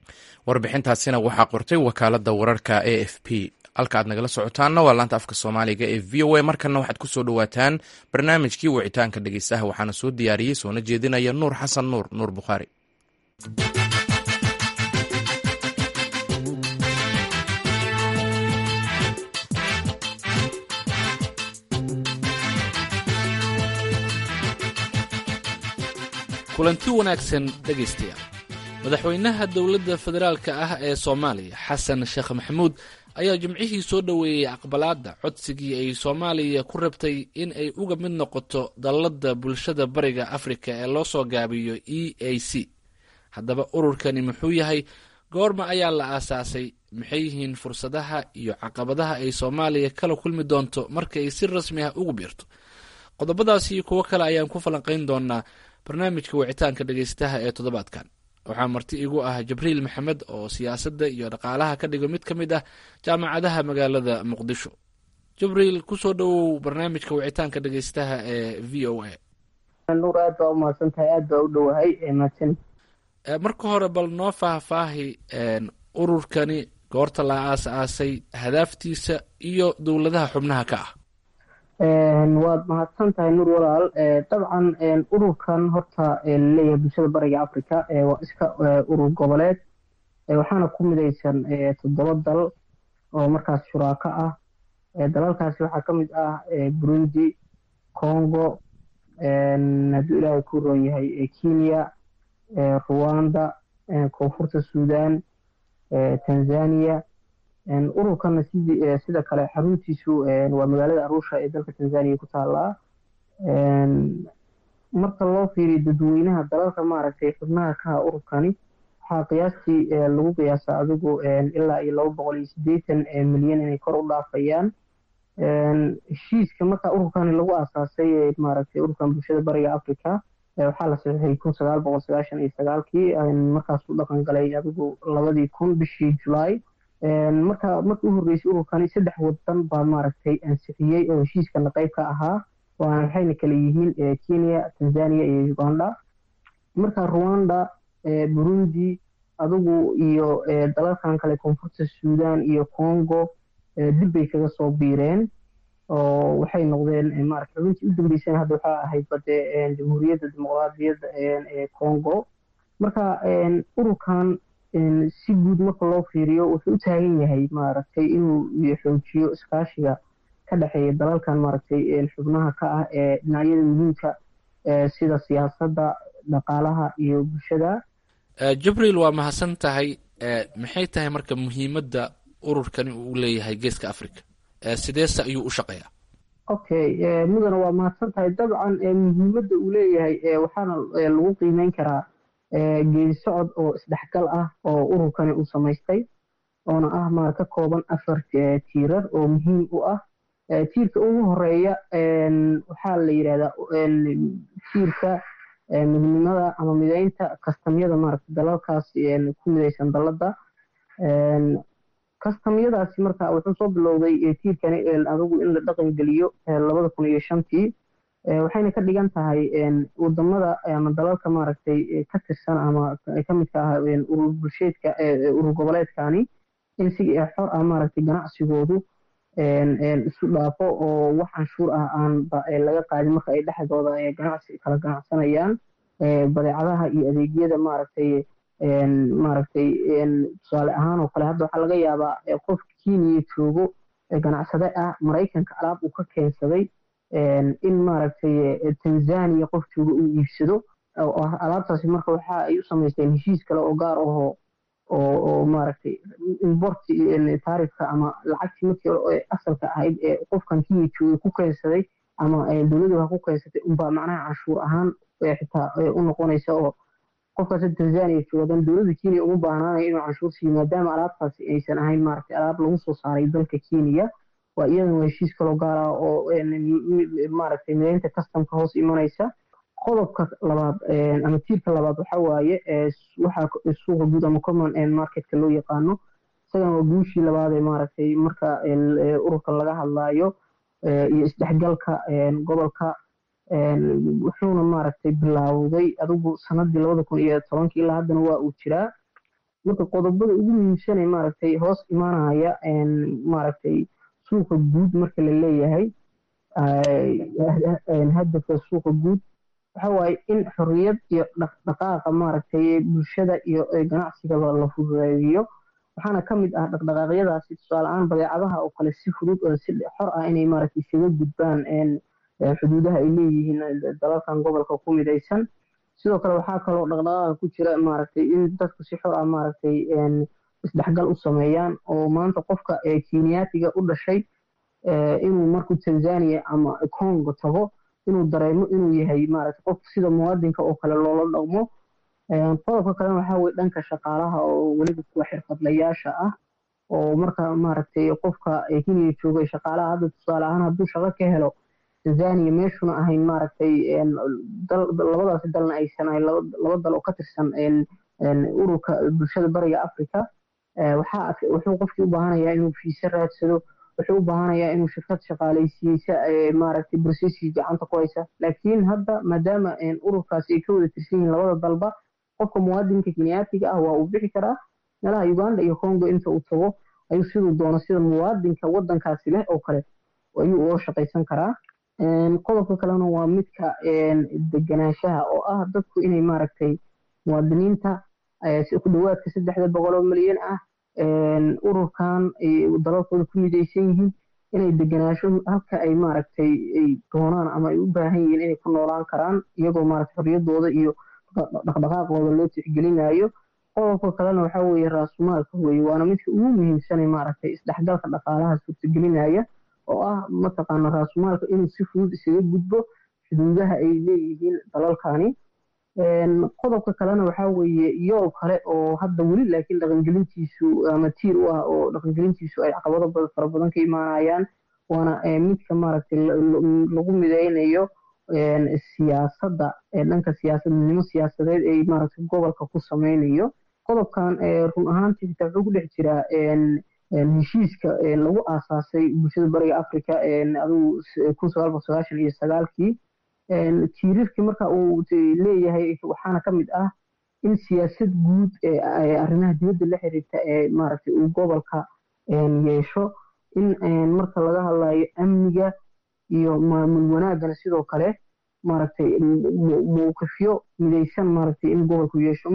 warbixintaasina waxaa qortay wakaalada wararka a f p halka aad nagala socotaanna waa laanta afka soomaaliga ee v o a markana waxaad ku soo dhowaataan barnaamijkii wicitaanka dhegeystaha waxaana soo diyaariyey soona jeedinaya nuur xasan nuur nuur bukhaari kulanti wanaagsan dhegaystayaal madaxweynaha dowladda federaalka ah ee soomaaliya xasan sheekh maxamuud ayaa jimcihii soo dhoweeyey aqbalaadda codsigii ay soomaaliya ku rabtay in ay uga mid noqoto dalladda bulshada bariga afrika ee loo soo gaabiyo e a c haddaba ururkani muxuu yahay goorma ayaa la aasaasay maxay yihiin fursadaha iyo caqabadaha ay soomaaliya kala kulmi doonto marka ay si rasmi ah ugu biirto qodobadaas iyo kuwo kale ayaan ku falanqayn doonaa barnaamijka wicitaanka dhegaystaha ee toddobaadkan waxaa marti igu ah jibriil maxamed oo siyaasadda iyo dhaqaalaha ka dhigo mid ka mid ah jaamacadaha magaalada muqdisho jibriil kusoo dhowow barnaamijka wicitaanka dhegaystaha ee v o a nuur aad baa umahadsan tahay aad baa u dhowahay mahadsan marka hore bal noo faahfaahi ururkani goorta la aas-aasay hadaaftiisa iyo dowladaha xubnaha ka ah waad mahadsan tahay nuur walaal dabcan ururkan horta laleeyahay bulshada bariga africa waa iska urur goboleed waxaana ku midaysan toddoba dal oo markaas shuraako ah dalalkaasi waxaa ka mid ah burundi congo hadduu ilaahay ku roon yahay kenya ruwanda koonfurta sudan tanzania ururkana sida kale xaruntiisu waa magaalada arusha ee dalka tanzania ku taalaa marka loo fiiriyo dadweynaha dalalka maaragtay xubnaha kaha ururkani waxaa qiyaastii lagu qiyaasaa adigu ilaa iyo laba boqol iyo siddeetan milyan inay kor u dhaafayaan heshiiska marka ururkani lagu aasaasay maaragtay ururkan bulshada bariga africa waxaa la saxiixay kun sagaal boqol sagaashan iyo sagaalkii markaasuu dhaqan galay adigu labadii kun bishii julaay marka markii u horreysay ururkani saddex wadan baa maaragtay ansixiyey oo heshiiskana qayb ka ahaa waxayna kale yihiin kenya tanzania iyo uganda marka rwanda burundi adigu iyo dalalkan kale koonfurta sudan iyo congo dib bay kaga soo biireen oo waxay noqdeen maarata xubintii u dambeysana hadda waxaa ahayd bade jamhuuriyadda dimuqraadiyadda ee congo marka ururkan si guud marka loo fiiriyo wuxuu u taagan yahay maaragtay inuu xoojiyo iskaashiga ka dhexeeya dalalkan maaragtay xubnaha ka ah ee dhinacyada muhiimka sida siyaasadda dhaqaalaha iyo bulshada jibriil waa mahadsan tahay maxay tahay marka muhiimadda ururkani uu leeyahay geeska africa sideese ayuu u shaqeeyaa okay mudana waa mahadsan tahay dabcan muhiimadda uu leeyahay waxaana lagu qiimeyn karaa geedi socod oo isdhexgal ah oo ururkani uu samaystay oona ah maar ka kooban afar tiirar oo muhiim u ah tiirka ugu horeeya waxaa la yidhahdaa tiirka midnimada ama mideynta kastamyada maaragta dalalkaas ku midaysan dalladda kastamyadaasi marka wuxuu soo bilowday tiirkani adigu in la dhaqan geliyo labada kun iyo shantii waxayna ka dhigan tahay wadamada ama dalalka maaragtay ka tirsan ama ka midka ah urur bulsheedka urur goboleedkani in si xor ah maaragtay ganacsigoodu isu dhaafo oo wax canshuur ah aan laga qaadin marka ay dhexdooda ganacsi kala ganacsanayaan badeecadaha iyo adeegyada maaragtay maaragtay tusaale ahaan oo kale hadda waxaa laga yaabaa qof kenya joogo ganacsade ah maraykanka alaab uu ka keensaday in maaragtay tanzania qof jooga uu iibsado alaabtaasi marka waxa ay u samaysteen heshiis kale oo gaar ahoo oo maaragtay importi taarifka ama lacagtii markii asalka ahayd ee qofkan kenya joogay ku keensaday ama dowladdu ha ku keensatay unbaa macnaha canshuur ahaan xitaa u noqonaysa oo qofkaas tanzania joogadan dowladda kenya uma baahnaanayo inuu canshuur siiyo maadaama alaabtaasi aysan ahayn maaragtay alaab lagu soo saaray dalka kenya waa iyadan waa heshiis kaloo gaar ah oo maaragtay mideynta customka hoos imanaysa qodobka labaad ama tiirka labaad waxa waaye waxaa suuqa guud ama common marketka loo yaqaano isagana waa guushii labaad ee maaragtay marka ururka laga hadlaayo iyo isdhexgalka gobolka wuxuuna maaragtay bilaawday adigu sanadii labada kun iyo tobankii ilaa haddana waa uu jiraa marka qodobada ugu muhiimsanay maaragtay hoos imaanaya maaragtay suuqa guud marka la leeyahay hadafka suuqa guud waxa waaye in xorriyad iyo dhaqdhaqaaqa maaragtay bulshada iyo ganacsigaba la fududeeyo waxaana ka mid ah dhaqdhaqaaqyadaasi tusaale ahaan badeecadaha oo kale si fudud oo si xor ah inay maaragtay isaga gudbaan xuduudaha ay leeyihiin dalalkan gobolka ku midaysan sidoo kale waxaa kaloo dhaqdhaqaaqa ku jira maaragtay in dadku si xor ah maaragtay isdhexgal u sameeyaan oo maanta qofka kenyaatiga u dhashay inuu markuu tanzania ama congo tago inuu dareemo inuu yahay maaragtay qof sida muwaadinka oo kale loola dhaqmo qodobka kalena waxaa weye dhanka shaqaalaha oo weliba kuwa xirfadlayaasha ah oo marka maaragtay qofka kenya joogay shaqaalaha hadda tusaale ahaan hadduu shaqo ka helo tanzania meeshuna ahayn maaragtay labadaasi dalna aysan ahayn laba dal oo ka tirsan ururka bulshada bariga africa waxaa wuxuu qofkii u baahanayaa inuu fiise raadsado wuxuu u baahanayaa inuu shirkad shaqaalaysiiyeysa maaragtay brocesskii gacanta ku haysa laakiin hadda maadaama ururkaasi ay ka wada tirsan yihiin labada dalba qofka muwaadinka kenyaatiga ah waa uu bixi karaa meelaha uganda iyo congo inta uu tago ayuu siduu doono sida muwaadinka wadankaasi leh oo kale ayuu uga shaqaysan karaa qodobka kalena waa midka deganaanshaha oo ah dadku inay maaragtay muwaadiniinta ku dhawaadka saddexda boqol oo milyan ah ururkan dalalkooda ku midaysan yihiin inay deganaasho halka ay maaragtay ay doonaan ama ay u baahan yihiin inay ku noolaan karaan iyagoo maaragtay xorriyadooda iyo dhaqdhaqaaqooda loo tixgelinayo qodobka kalena waxaa weeye raasumaalka weeye waana midka ugu muhiimsanay maaragtay isdhexgalka dhaqaalaha suurtagelinaya oo ah mataqaana raasumaalka inuu si fudud isaga gudbo xuduudaha ay leeyihiin dalalkani qodobka kalena waxaa weeye iyoo kale oo hadda weli laakiin dhaqangelintiisu ama tiir u ah oo dhaqangelintiisu ay caqabado fara badan ka imaanayaan waana midka maaragtay lagu mideynayo siyaasadda dhanka siyaasadnimo siyaasadeed ay maaragtay gobolka ku sameynayo qodobkan run ahaantii xitaa wuxuu ku dhex jiraa heshiiska lagu aasaasay bulshada bariga africa adigu kun sagaal boqol sagaashan iyo sagaalkii tiirarkii marka uu leeyahay waxaana ka mid ah in siyaasad guud arrimaha dibadda la xiriirta ee maaragtay uu gobolka yeesho in marka laga hadlayo amniga iyo maamul wanaagana sidoo kale maaragtay mowqifyo midaysan maaragtay in gobolku yeesho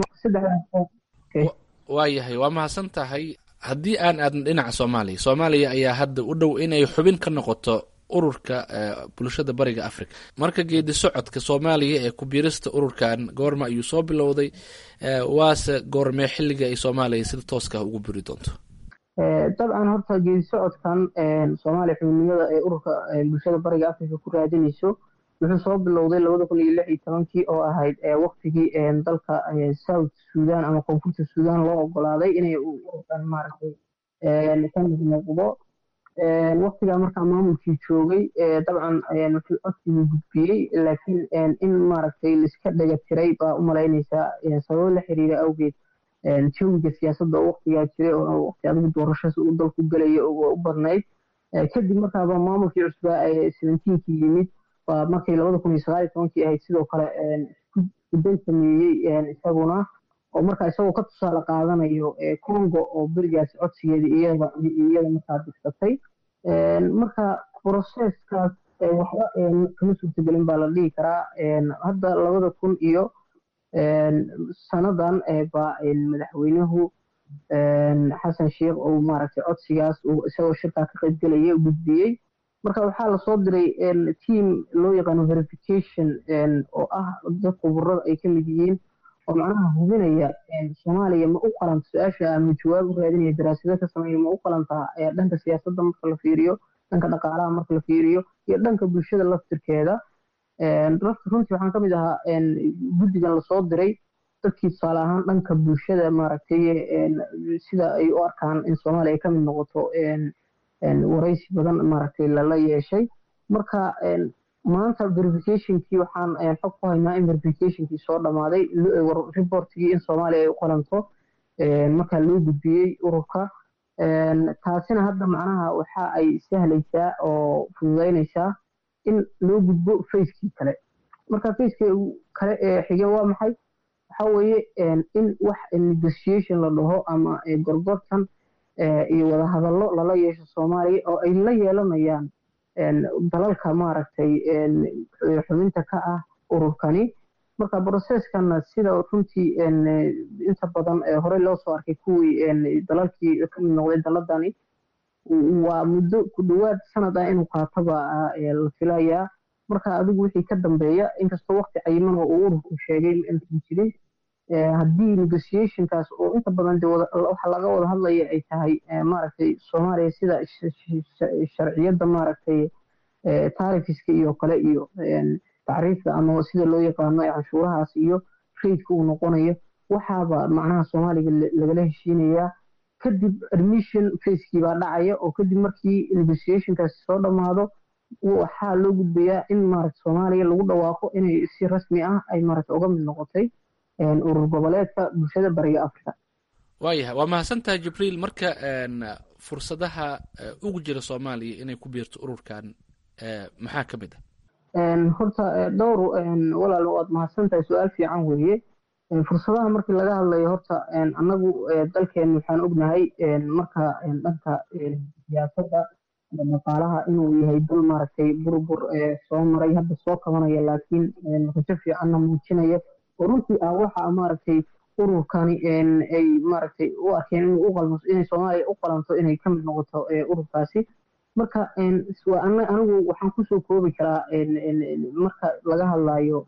waayahay waa mahadsan tahay haddii aan aadna dhinaca soomaaliya soomaaliya ayaa hadda u dhow inay xubin ka noqoto ururka bulshada bariga africa marka geedi socodka soomaaliya ee kubiirista ururkan goorma ayuu soo bilowday waase goormee xilliga ay soomaaliya sida tooska ugu biri doonto dabcan horta geedi socodkan soomaaliya xubinimada ee ururka bulshada bariga africa ku raadinayso wuxuu soo bilowday labada kun iyo lix iyo tobankii oo ahayd waktigii dalka south sudan ama koonfurta sudan loo ogolaaday inay ururkan maaragtay ka mid noqdo waktigaa markaa maamulkii joogay dabcan wuxuu codsigii gudbiyey laakiin in maaragtay laiska dhaga tiray baa u malaynaysaa sababo la xiriira awgeed jawiga siyaasadda oo waktigaa jiray oo waqti adigu doorashas uu dalku gelaya u badnayd kadib markaaba maamulkii cusbaa seventeenkii yimid waa markii labada kun iyo sagaal iyo tobankii ahayd sidoo kale iskuday sameeyey isaguna oo markaa isagoo ka tusaale qaadanayo congo oo berigaas codsigeeda iyada iyada markaa digsatay marka processkaas waxba kama suurtagelin baa la dhihi karaa hadda labada kun iyo sanadan baa madaxweynuhu xasan sheikh uu maaragtay codsigaas uu isagoo shirkaa ka qaybgelaya gudbiyey marka waxaa lasoo diray team loo yaqaano verification oo ah dad khuburada ay ka mid yihiin oo macnaha hubinaya soomaaliya ma u qalanta su-aasha ama jawaab u raadinaya daraasado ka sameeya ma u qalantaa dhanka siyaasadda marka la fiiriyo dhanka dhaqaalaha marka la fiiriyo iyo dhanka bulshada laftirkeeda runtii waxaan ka mid ahaa guddigan lasoo diray dadkii tusaale ahaan dhanka bulshada maaragtay sida ay u arkaan in soomaaliya ay ka mid noqoto waraysi badan maaragtay lala yeeshay marka maanta verificationkii waxaan xog ku haynaa in verificationkii soo dhammaaday reportigii in soomaaliya ay u qalanto markaa loo gudbiyey ururka taasina hadda macnaha waxa ay sahlaysaa oo fududeynaysaa in loo gudbo facekii kale marka facekii kale ee xige waa maxay waxaa weeye in wax negotiation la dhaho ama gorgortan iyo wadahadallo lala yeesho soomaaliya oo ay la yeelanayaan dalalka maaragtay xubinta ka ah ururkani marka brocesskana sida runtii inta badan horey loo soo arkay kuwii dalalkii kamid noqday daladani waa muddo ku dhowaad sanad ah inuu qaataba la filayaa marka adigu wixii ka dambeeya inkastoo waqti cayiman oo uu ururku sheegay intan jirin haddii negotiationkaas oo inta badan de waxa laga wada hadlaya ay tahay maaragtay soomaaliya sida sharciyadda maaragtay taarifiska iyo kale iyo tacriifta ama sida loo yaqaano canshuurahaas iyo raidka uu noqonayo waxaaba macnaha soomaaliga lagala heshiinayaa kadib admission facekii baa dhacaya oo kadib markii negotiationkaasi soo dhammaado waxaa loo gudbayaa in maaragta soomaaliya lagu dhawaaqo inay si rasmi ah ay maaragta uga mid noqotay urur goboleedka bulshada bariga africa waayahay waa mahadsantahay jibriil marka fursadaha ugu jira soomaaliya inay ku biirto ururkan maxaa ka mid ah horta dhowr walaal waad mahadsantahay su-aal fiican weeye fursadaha markii laga hadlayo horta annagu dalkeen waxaan ognahay marka dhanka siyaasadda dhaqaalaha inuu yahay dal maaragtay burbur soo maray hadda soo kabanaya laakiin rajo fiicanna muujinaya oo runtii ah waxa maaragtay ururkani ay maaragtay u arkeen inuu u qalmo inay soomaaliya u qalanto inay ka mid noqoto ururkaasi marka anigu waxaan kusoo koobi karaa marka laga hadlayo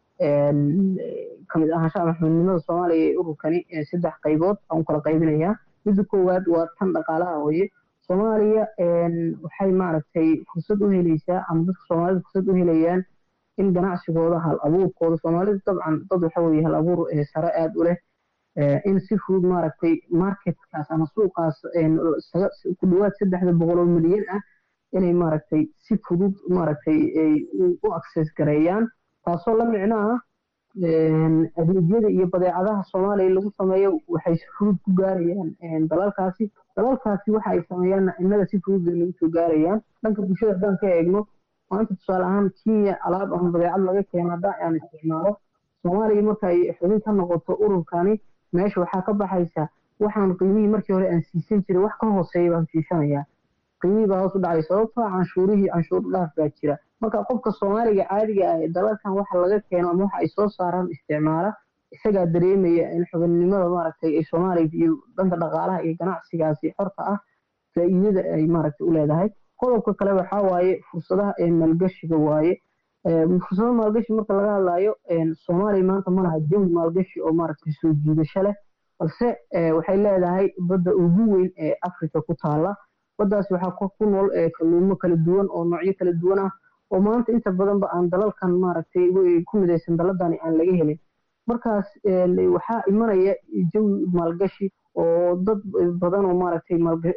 kamid ahaanshaha maxmudnimada soomaaliya ee ururkani saddex qaybood aan kala qaybinayaa midda koowaad waa tan dhaqaalaha hooye soomaaliya waxay maaragtay fursad u helaysaa ama dadka soomaalida fursad u helayaan in ganacsigooda hal abuurkooda soomaalida dabcan dad waxa weeye hal abuur sare aada u leh in si fudud maaragtay marketkaas ama suuqaas ku dhawaad saddexda boqol oo milyan ah inay maaragtay si fudud maaragtay u access gareeyaan taasoo la micno ah adeegyada iyo badeecadaha soomaaliya lagu sameeyo waxay si fudud ku gaarayaan dalalkaasi dalalkaasi waxa ay sameeyaan innaga si fudud bay nagu soo gaarayaan dhanka bulshada haddaan ka eegno maanta tusaale ahaan kenya alaab ama badeecad laga keeno haddaan aan isticmaalo soomaaliya marka ay xubin ka noqoto ururkani meesha waxaa ka baxaysa waxaan qiimihii markii hore aan siisan jiray wax ka hooseeya baan siisanayaa qiimihii baa hoos u dhacay sababtoo canshuurihii canshuur dhaaf baa jira marka qofka soomaaliga caadiga ah ee dalalkan waxa laga keeno ama waxa ay soo saaraan isticmaala isagaa dareemaya in xubinnimada maaragtay ay soomaaliya iyo dhanka dhaqaalaha iyo ganacsigaasi xorta ah faa'iidada ay maaragtay u leedahay qodobka kale waxaa waaye fursadaha ee maalgashiga waaye fursado maalgashi marka laga hadlayo soomaaliya maanta ma laha jawi maalgashi oo maaragtay soo jiidasho leh balse waxay leedahay badda ugu weyn ee africa ku taala baddaas waxaa ku nool kalluumo kala duwan oo noocyo kala duwan ah oo maanta inta badanba aan dalalkan maaragtay ku midaysan daladani aan laga helin markaas waxaa imanaya jawi maalgashi oo dad badan oo maaragtay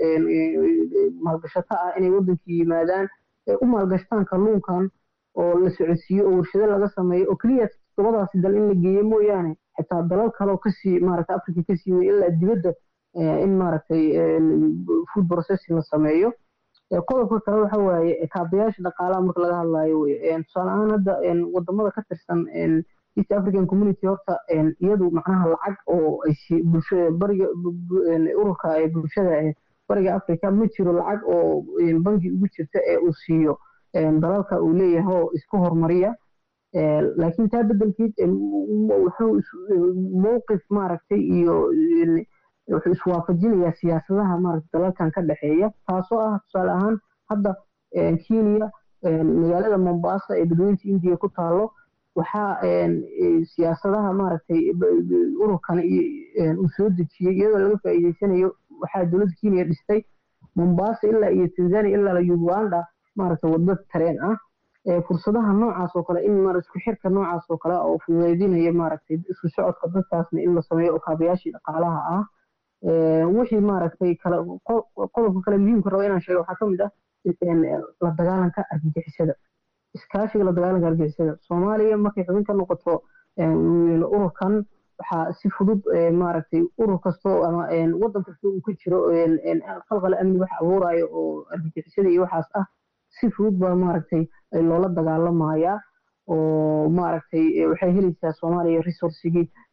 maalgashato ah inay waddankii yimaadaan u maalgashtaan kalluunkan oo la socodsiiyo oo warshado laga sameeyo oo keliya todobadaasi dal in la geeyo mooyaane xitaa dalal kaleoo kasii maaragtay africa kasii wey ilaa dibadda in maaragtay food processing la sameeyo qodobka kale waxa waaye kaabayaasha dhaqaalaha marka laga hadlayo wey tusaale ahaan hadda wadamada ka tirsan east african community horta iyadu macnaha lacag oo ay bulshada bariga ururka ee bulshada bariga africa ma jiro lacag oo bangi ugu jirta ee uu siiyo dalalka uu leeyahay oo isku hormariya laakiin taa bedelkeed wuxuu mowqif maaragtay iyo wuxuu iswaafajinayaa siyaasadaha maaragtay dalalkan ka dhexeeya taasoo ah tusaale ahaan hadda kenya magaalada mombasa ee dadweynta indiya ku taalo waxaa siyaasadaha maaragtay ururkan uu soo dejiyey iyadoo laga faa'iideysanayo waxaa dowladda kenya dhistay mombasa ilaa iyo tanzania ilaa uganda maaragtay waddo tareen ah fursadaha noocaas oo kale in mar isku xirka noocaas oo kale oo fududeydinaya maaragtay isku socodka dadkaasna in la sameeyo oo kaabayaashii dhaqaalaha ah wixii maaragtay kale qodobka kale muhiimka raba inaan sheego waxaa ka mid ah la dagaalanka argagixisada iskaashiga la dagaalanka argagixisada soomaaliya markay xubin ka noqoto ururkan waxaa si fudud maaragtay urur kastoo ama waddan kastoo uu ka jiro qalqala amni wax abuurayo oo argagixisada iyo waxaas ah si fudud baa maaragtay loola dagaalamayaa oo maaragtay waxay helaysaa soomaaliya resourcigii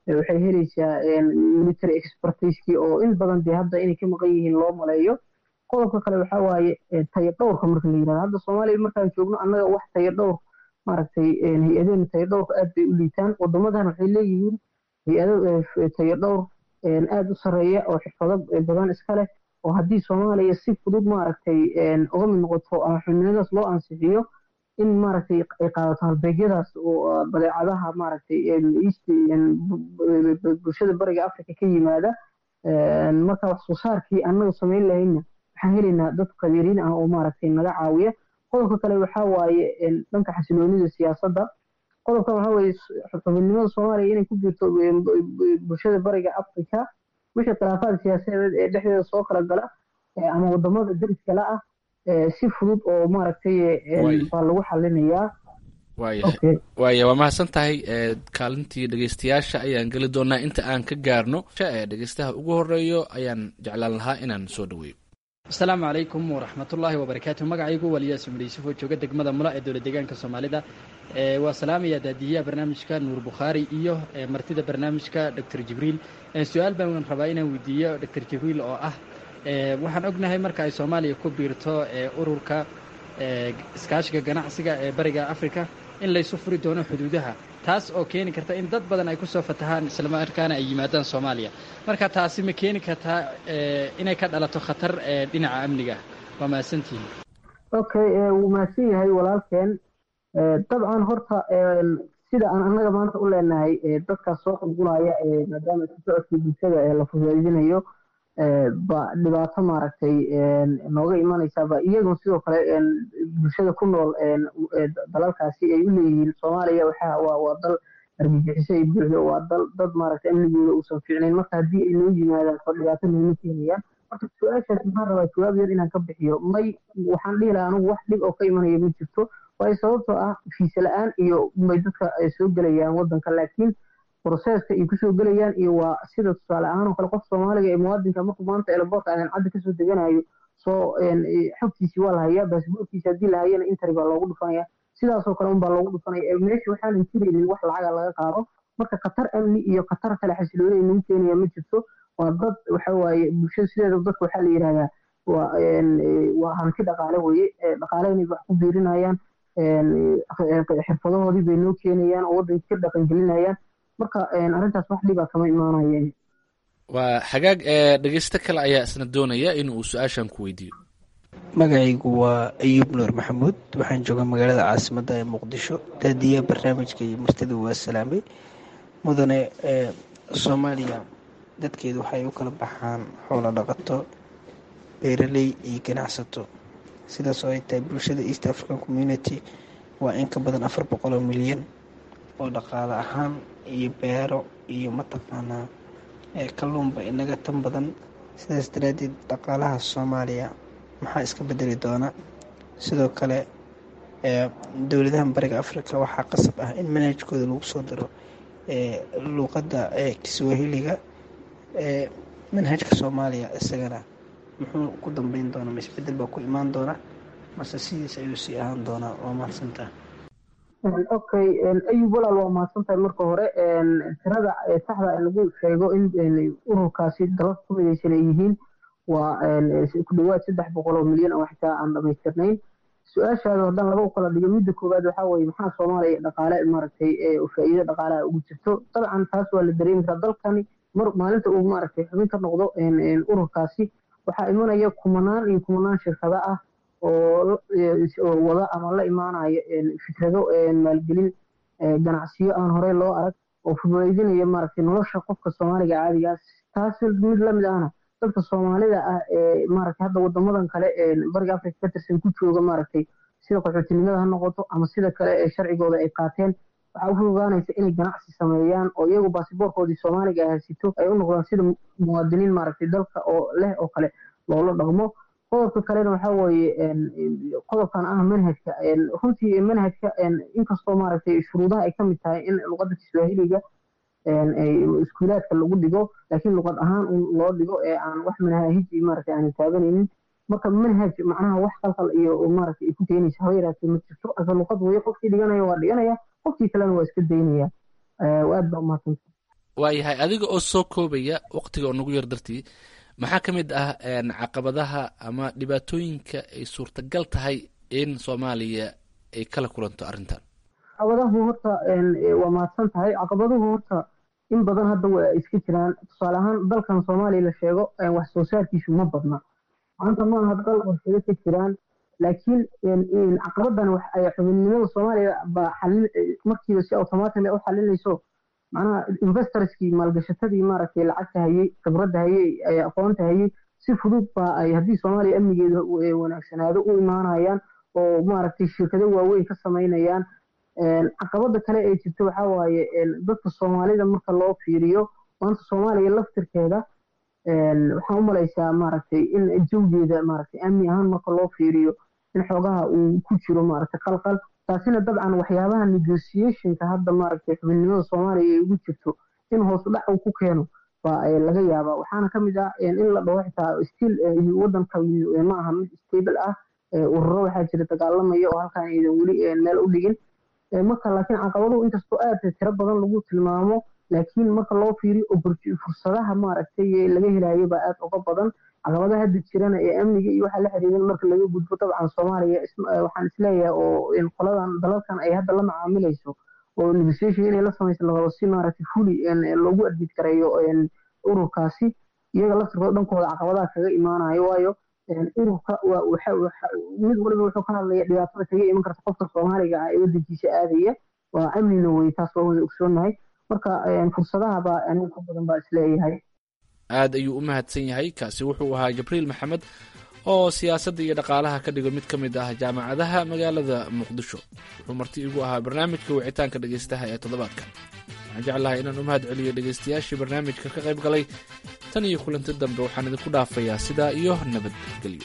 waxay helaysaa military expertiskii oo in badan dee hadda inay ka maqan yihiin loo maleeyo qodobka kale waxaa waaye tayo dhowrka marka la yirahdo hadda soomaaliya markaan joogno annaga wax tayo dhowr maaragtay hay-adeen tayo dhowrka aad bay u liitaan wadamadan waxay leeyihiin hay-ado tayo dhowr aada u sarreeya oo xirfado badan iska leh oo haddii soomaaliya si fudud maaragtay uga mid noqoto ama xubnimadaas loo ansixiyo in maaragtay ay qaadato halbeegyadaas oo badeecadaha maaragtay east bulshada bariga africa ka yimaada marka wax soo saarkii annaga samayn lahayna waxaan helaynaa dad qabiiriin ah oo maaragtay naga caawiya qodobka kale waxaa waaye dhanka xasiloonida siyaasadda qodobkan waxaa weeye xubinimada soomaaliya inay ku jirto bulshada bariga africa wixii khilaafaad siyaasadeed ee dhexdeeda soo kala gala ama wadamada dariskala ah si fudud oo maaragtay baa lagu xalinayaa waaya waa mahadsan tahay kaalintii dhegeystayaasha ayaan geli doonaa inta aan ka gaarno dhegeystaha ugu horeeyo ayaan jeclaan lahaa inaan soo dhaweeyo asalaamu calaykum waraxmatullaahi wabarakaatu magacaygu waliyaas umar yuusuf oo jooga degmada mula ee dowlad deegaanka soomaalida waa salaamaya daadiyaha barnaamijka nuur bukhaari iyo martida barnaamijka doctor jibriil su-aal baan rabaa inaan weydiiyo doctor jibriil oo ah waxaan ognahay marka ay soomaaliya ku biirto ururka iskaashiga ganacsiga ee bariga africa in laysu furi doono xuduudaha taas oo keeni karta in dad badan ay kusoo fatahaan islamarkaana ay yimaadaan soomaaliya marka taasi ma keeni kartaa inay ka dhalato khatar dhinaca amniga waa mahadsantihin okay wuu mahadsan yahay walaalkeen dabcan horta sida aan annaga maanta u leenahay dadkaas soo qulqulaya maadaama isu socodkii bulshada ee la fududaydinayo ba dhibaato maaragtay nooga imanaysa ba iyaguna sidoo kale bulshada ku nool dalalkaasi ay u leeyihiin soomaaliya waxa waa waa dal argagixiso ay buuxdo waa dal dad maaragtay amnigooda uusan fiicnayn marka haddii ay noo yimaadaan oo dhibaato nooma keenayaan marka su-aashaas maxaan rabaa jawaab yar inaan ka bixiyo may waxaan dhihi lahaa anigu wax dhib oo ka imanaya ma jirto waayo sababtoo ah fiise la-aan iyo may dadka ay soo gelayaan waddanka laakiin broseska ay kusoo gelayaan iyo waa sida tusaale ahaan oo kale qof soomaaliga ee muwaadinka markuu maanta eelaboorka aadan cadda kasoo deganayo soo xogtiisii waa la hayaa baasboorkiisi haddii la hayana interi baa loogu dhufanaya sidaasoo kale unbaa loogu dhufanaya meesha waxaanan jiraynin wax lacaga laga qaado marka khatar amni iyo khatar kale xasilooni ay nagu keenaya ma jirto waa dad waxa waaye bulshada sideeda dadka waxaa la yidhahdaa waa waa hanti dhaqaale weye dhaqaale inay wax ku biirinayaan xirfadahoodii bay noo keenayaan oo waddanka ka dhaqan gelinayaan marka arrintaas wax dhibaa kama imaanaya waa hagaag dhegeysto kale ayaa isna doonaya in uu su-aashan ku weydiiyo magacaygu waa ayuub nuur maxamuud waxaan joogaa magaalada caasimadda ee muqdisho daadiyaha barnaamijka iyo martida waa salaamay mudane soomaaliya dadkeedu waxay u kala baxaan xoolo dhaqato beeraley iyo ganacsato sidaas oo ay tahay bulshada east african community waa in ka badan afar boqol oo milyan oo dhaqaale ahaan iyo beero iyo mataqaanaa kalluunba inaga tan badan sidaas daraaddeed dhaqaalaha soomaaliya maxaa iska bedeli doona sidoo kale dowladahan bariga africa waxaa qasab ah in manhajkooda lagu soo daro luuqadda kiswahiliga manhajka soomaaliya isagana muxuu ku dambeyn doonaa ma isbedel baa ku imaan doona mase sidiis ayuu sii ahaan doonaa waa mahadsantaha okay ayub walaal waa mahadsantahay marka hore tirada saxda lagu sheego in ururkaasi dalalka ku midaysan ay yihiin waa ku dhawaad saddex boqol oo milyan oo xitaa aan dhamaystirnayn su-aashaada haddaan laba u kala dhigo midda koowaad waxaa weeye maxaa soomaaliya dhaqaale maaragtay faa'iido dhaqaalaha ugu jirto dabcan taas waa la dareemi karaa dalkani mar maalinta uu maaragtay xubin ka noqdo ururkaasi waxaa imanaya kumanaan iyo kumanaan shirkado ah oo wada ama la imaanaya fikrado maalgelin ganacsiyo aan horey loo arag oo fududaydinaya maaragtay nolosha qofka soomaaliga caadiga taas mid lamid ahna dadka soomaalida ah ee maaragtay hadda wadamadan kale ee bariga africa ka tirsan ku jooga maaragtay sida qaxootinimada ha noqoto ama sida kale ee sharcigooda ay qaateen waxaa u fududaanaysa inay ganacsi sameeyaan oo iyagu baasiboorkoodii soomaaliga ah hasito ay u noqdaan sida muwaadiniin maaragtay dalka oo leh oo kale loola dhaqmo qodobka kalena waxaa weeye qodobkan ah manhajka runtii manhajka inkastoo maaragtay shuruudaha ay kamid tahay in luqadda kiswahiliga iskuulaadka lagu dhigo laakiin luqad ahaan un loo dhigo ee aan wax manhahiji maaragtay aanan taabanaynin marka manhaj macnaha wax qalqal iyo maaragtay ay ku keenaysa haba yaraatee ma jirto ase luqad weeye qofkii dhiganaya waa dhiganaya qofkii kalena waa iska daynaya aad baa umahadsanta waayahay adiga oo soo koobaya waqtiga oo nagu yar dartii maxaa ka mid ah caqabadaha ama dhibaatooyinka ay suurtagal tahay in soomaaliya ay kala kulanto arrintan caqabadahu horta waa mahadsan tahay caqabaduhu horta in badan hadda waa iska jiraan tusaale ahaan dalkan soomaaliya la sheego wax soo saarkiisu ma badna maanta ma aha dal warshado ka jiraan laakiin caqabadan xubinnimada soomaaliya baa xalin markiiba si automatic u xalinayso macnaha investorskii maalgashatadii maaragtay lacagta hayey khibradda hayey aqoonta hayey si fudud baa ay haddii soomaaliya amnigeeda wanaagsanaado u imaanayaan oo maaragtay shirkado waaweyn ka samaynayaan caqabada kale ee jirta waxaa waaye dadka soomaalida marka loo fiiriyo maanta soomaaliya laftirkeeda waxaan u malaysaa maaragtay in jawgeeda maaragtay amni ahaan marka loo fiiriyo in xoogaha uu ku jiro maaragtay qalqal taasina dabcan waxyaabaha negotiationka hadda maaragtay xubinnimada soomaaliya ay ugu jirto in hoos dhac uu ku keeno baa laga yaabaa waxaana ka mid ah in la dhaho xitaa still wadanka ma aha mid stable ah ururo waxaa jira dagaalamaya oo halkaan aydan weli meel u dhigin marka laakiin caqabaduhu inkastoo aad tiro badan lagu tilmaamo laakiin marka loo fiiriyo fursadaha maaragtay laga helayo baa aad uga badan caqabadaha hadda jirana ee amniga iyo waxa la xiriiran marka laga gudbo dabcan soomaaliya waxaan isleeyahay oo qoladan dalalkan ay hadda la macaamilayso oo negotiation inay la samayso larabo si maaragtay fuli loogu admid gareeyo ururkaasi iyaga laftirkooda dhankooda caqabadaha kaga imaanayo waayo ururka mid waliba wuxuu ka hadlaya dhibaatada kaga iman karta qofka soomaaliga ah ee wadankiisa aadaya waa amnina wey taas waa wada ogsoonahay marka fursadaha baa aniga ka badan baa isleeyahay aad ayuu u mahadsan yahay kaasi wuxuu ahaa jibriil maxamed oo siyaasadda iyo dhaqaalaha ka dhigo mid ka mid ah jaamacadaha magaalada muqdisho wuxuu marti igu ahaa barnaamijka wicitaanka dhegaystaha ee toddobaadkan waxaan jeclahay inaan u mahad celiyo dhegaystayaashii barnaamijka ka qayb galay tan iyo kulanti dambe waxaan idinku dhaafayaa sidaa iyo nabadgelyo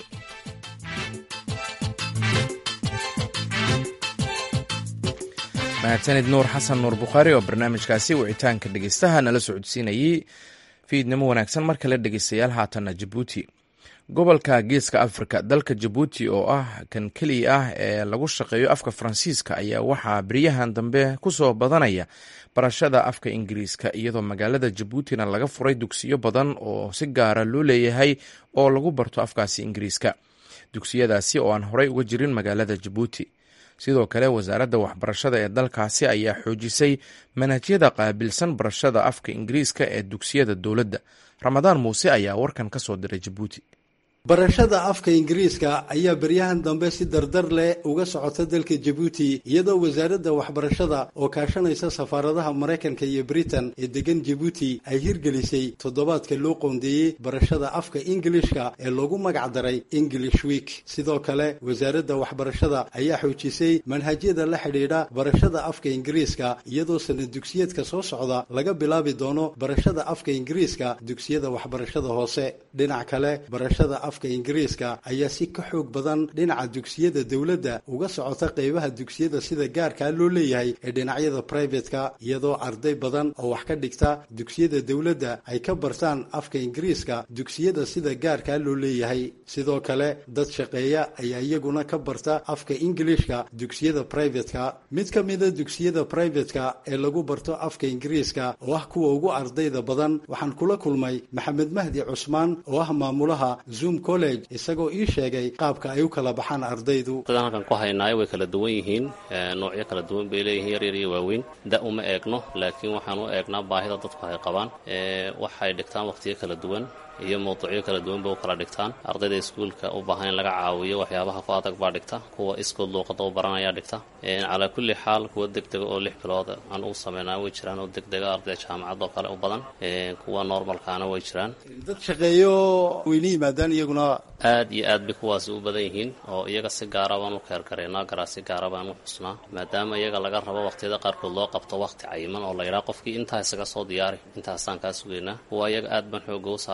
mahadsanid nuur xasan nuur bukhaari oo barnaamijkaasi wicitaanka dhegeystaha nala socodsiinayey fiidnimo wanaagsan mar kale dhegeystayaal haatanna jabuuti gobolka geeska afrika dalka jabuuti oo ah kan keliya ah ee lagu shaqeeyo afka faransiiska ayaa waxaa beryahan dambe kusoo badanaya barashada afka ingiriiska iyadoo magaalada jabuutina laga furay dugsiyo badan oo si gaara loo leeyahay oo lagu barto afkaasi ingiriiska dugsiyadaasi oo aan horey uga jirin magaalada jabuuti sidoo kale wasaaradda waxbarashada ee dalkaasi ayaa xoojisay manhajyada qaabilsan barashada afka ingiriiska ee dugsiyada dowladda ramadaan muuse ayaa warkan ka soo diray jabuuti barashada afka ingiriiska ayaa beryahan dambe si dardar leh uga socota dalka jabuuti iyadoo wasaaradda waxbarashada oo kaashanaysa safaaradaha maraykanka iyo britain ee degan jabuuti ay hirgelisay toddobaadka loo qoondeeyey barashada afka ingilishka ee loogu magac daray english week sidoo kale wasaaradda waxbarashada ayaa xoojisay manhajyada la xidhiidha barashada afka ingiriiska iyadoo sanad dugsiyeedka soo socda laga bilaabi doono barashada afka ingiriiska dugsiyada waxbarashada hoose dhinac kale barashada afka ingiriiska ayaa si ka xoog badan dhinaca dugsiyada dowladda uga socota qeybaha dugsiyada sida gaarkaa loo leeyahay ee dhinacyada brivatka iyadoo arday badan oo wax ka dhigta dugsiyada dowladda ay ka bartaan afka ingiriiska dugsiyada sida gaarkaa loo leeyahay sidoo kale dad shaqeeya ayaa iyaguna ka barta afka ingilishka dugsiyada brivatka mid ka mida dugsiyada brivatka ee lagu barto afka ingiriiska oo ah kuwa ugu ardayda badan waxaan kula kulmay maxamed mahdi cusmaan oo ah maamulaha zoom college isagoo ii sheegay qaabka ay u kala baxaan ardaydu ardaydan halkan ku haynaayo way kala duwan yihiin noocyo kala duwan bay leeyihiin yaryar iyo waaweyn da uma eegno laakiin waxaan u eegnaa baahida dadku ay qabaan waxay dhigtaan waqtiyo kala duwan iyo mawduucyo kala duwan bay u kala dhigtaan ardayda iskuulka u baahan in laga caawiyo waxyaabaha ku adag baa dhigta kuwa iskood luuqada u baranayaa dhigta calaa kulli xaal kuwa degdega oo lix bilood aan u sameynaa way jiraan oo degdega ardayda jaamacad oo kale u badan kuwa normalkaana way jiraan dad shaqeeyo weyna yimaadaan iyaguna aad iyo aad bay kuwaasi u badan yihiin oo iyaga si gaara baan u keergareynaa garaa si gaara baan u xusnaa maadaama iyaga laga rabo waqtiyada qaarkood loo qabto waqti cayiman oo la yidhaha qofkii intaa isaga soo diyaari intaasaan kaa sugaynaa kuwa iyaga aad baan xooga u saarnaa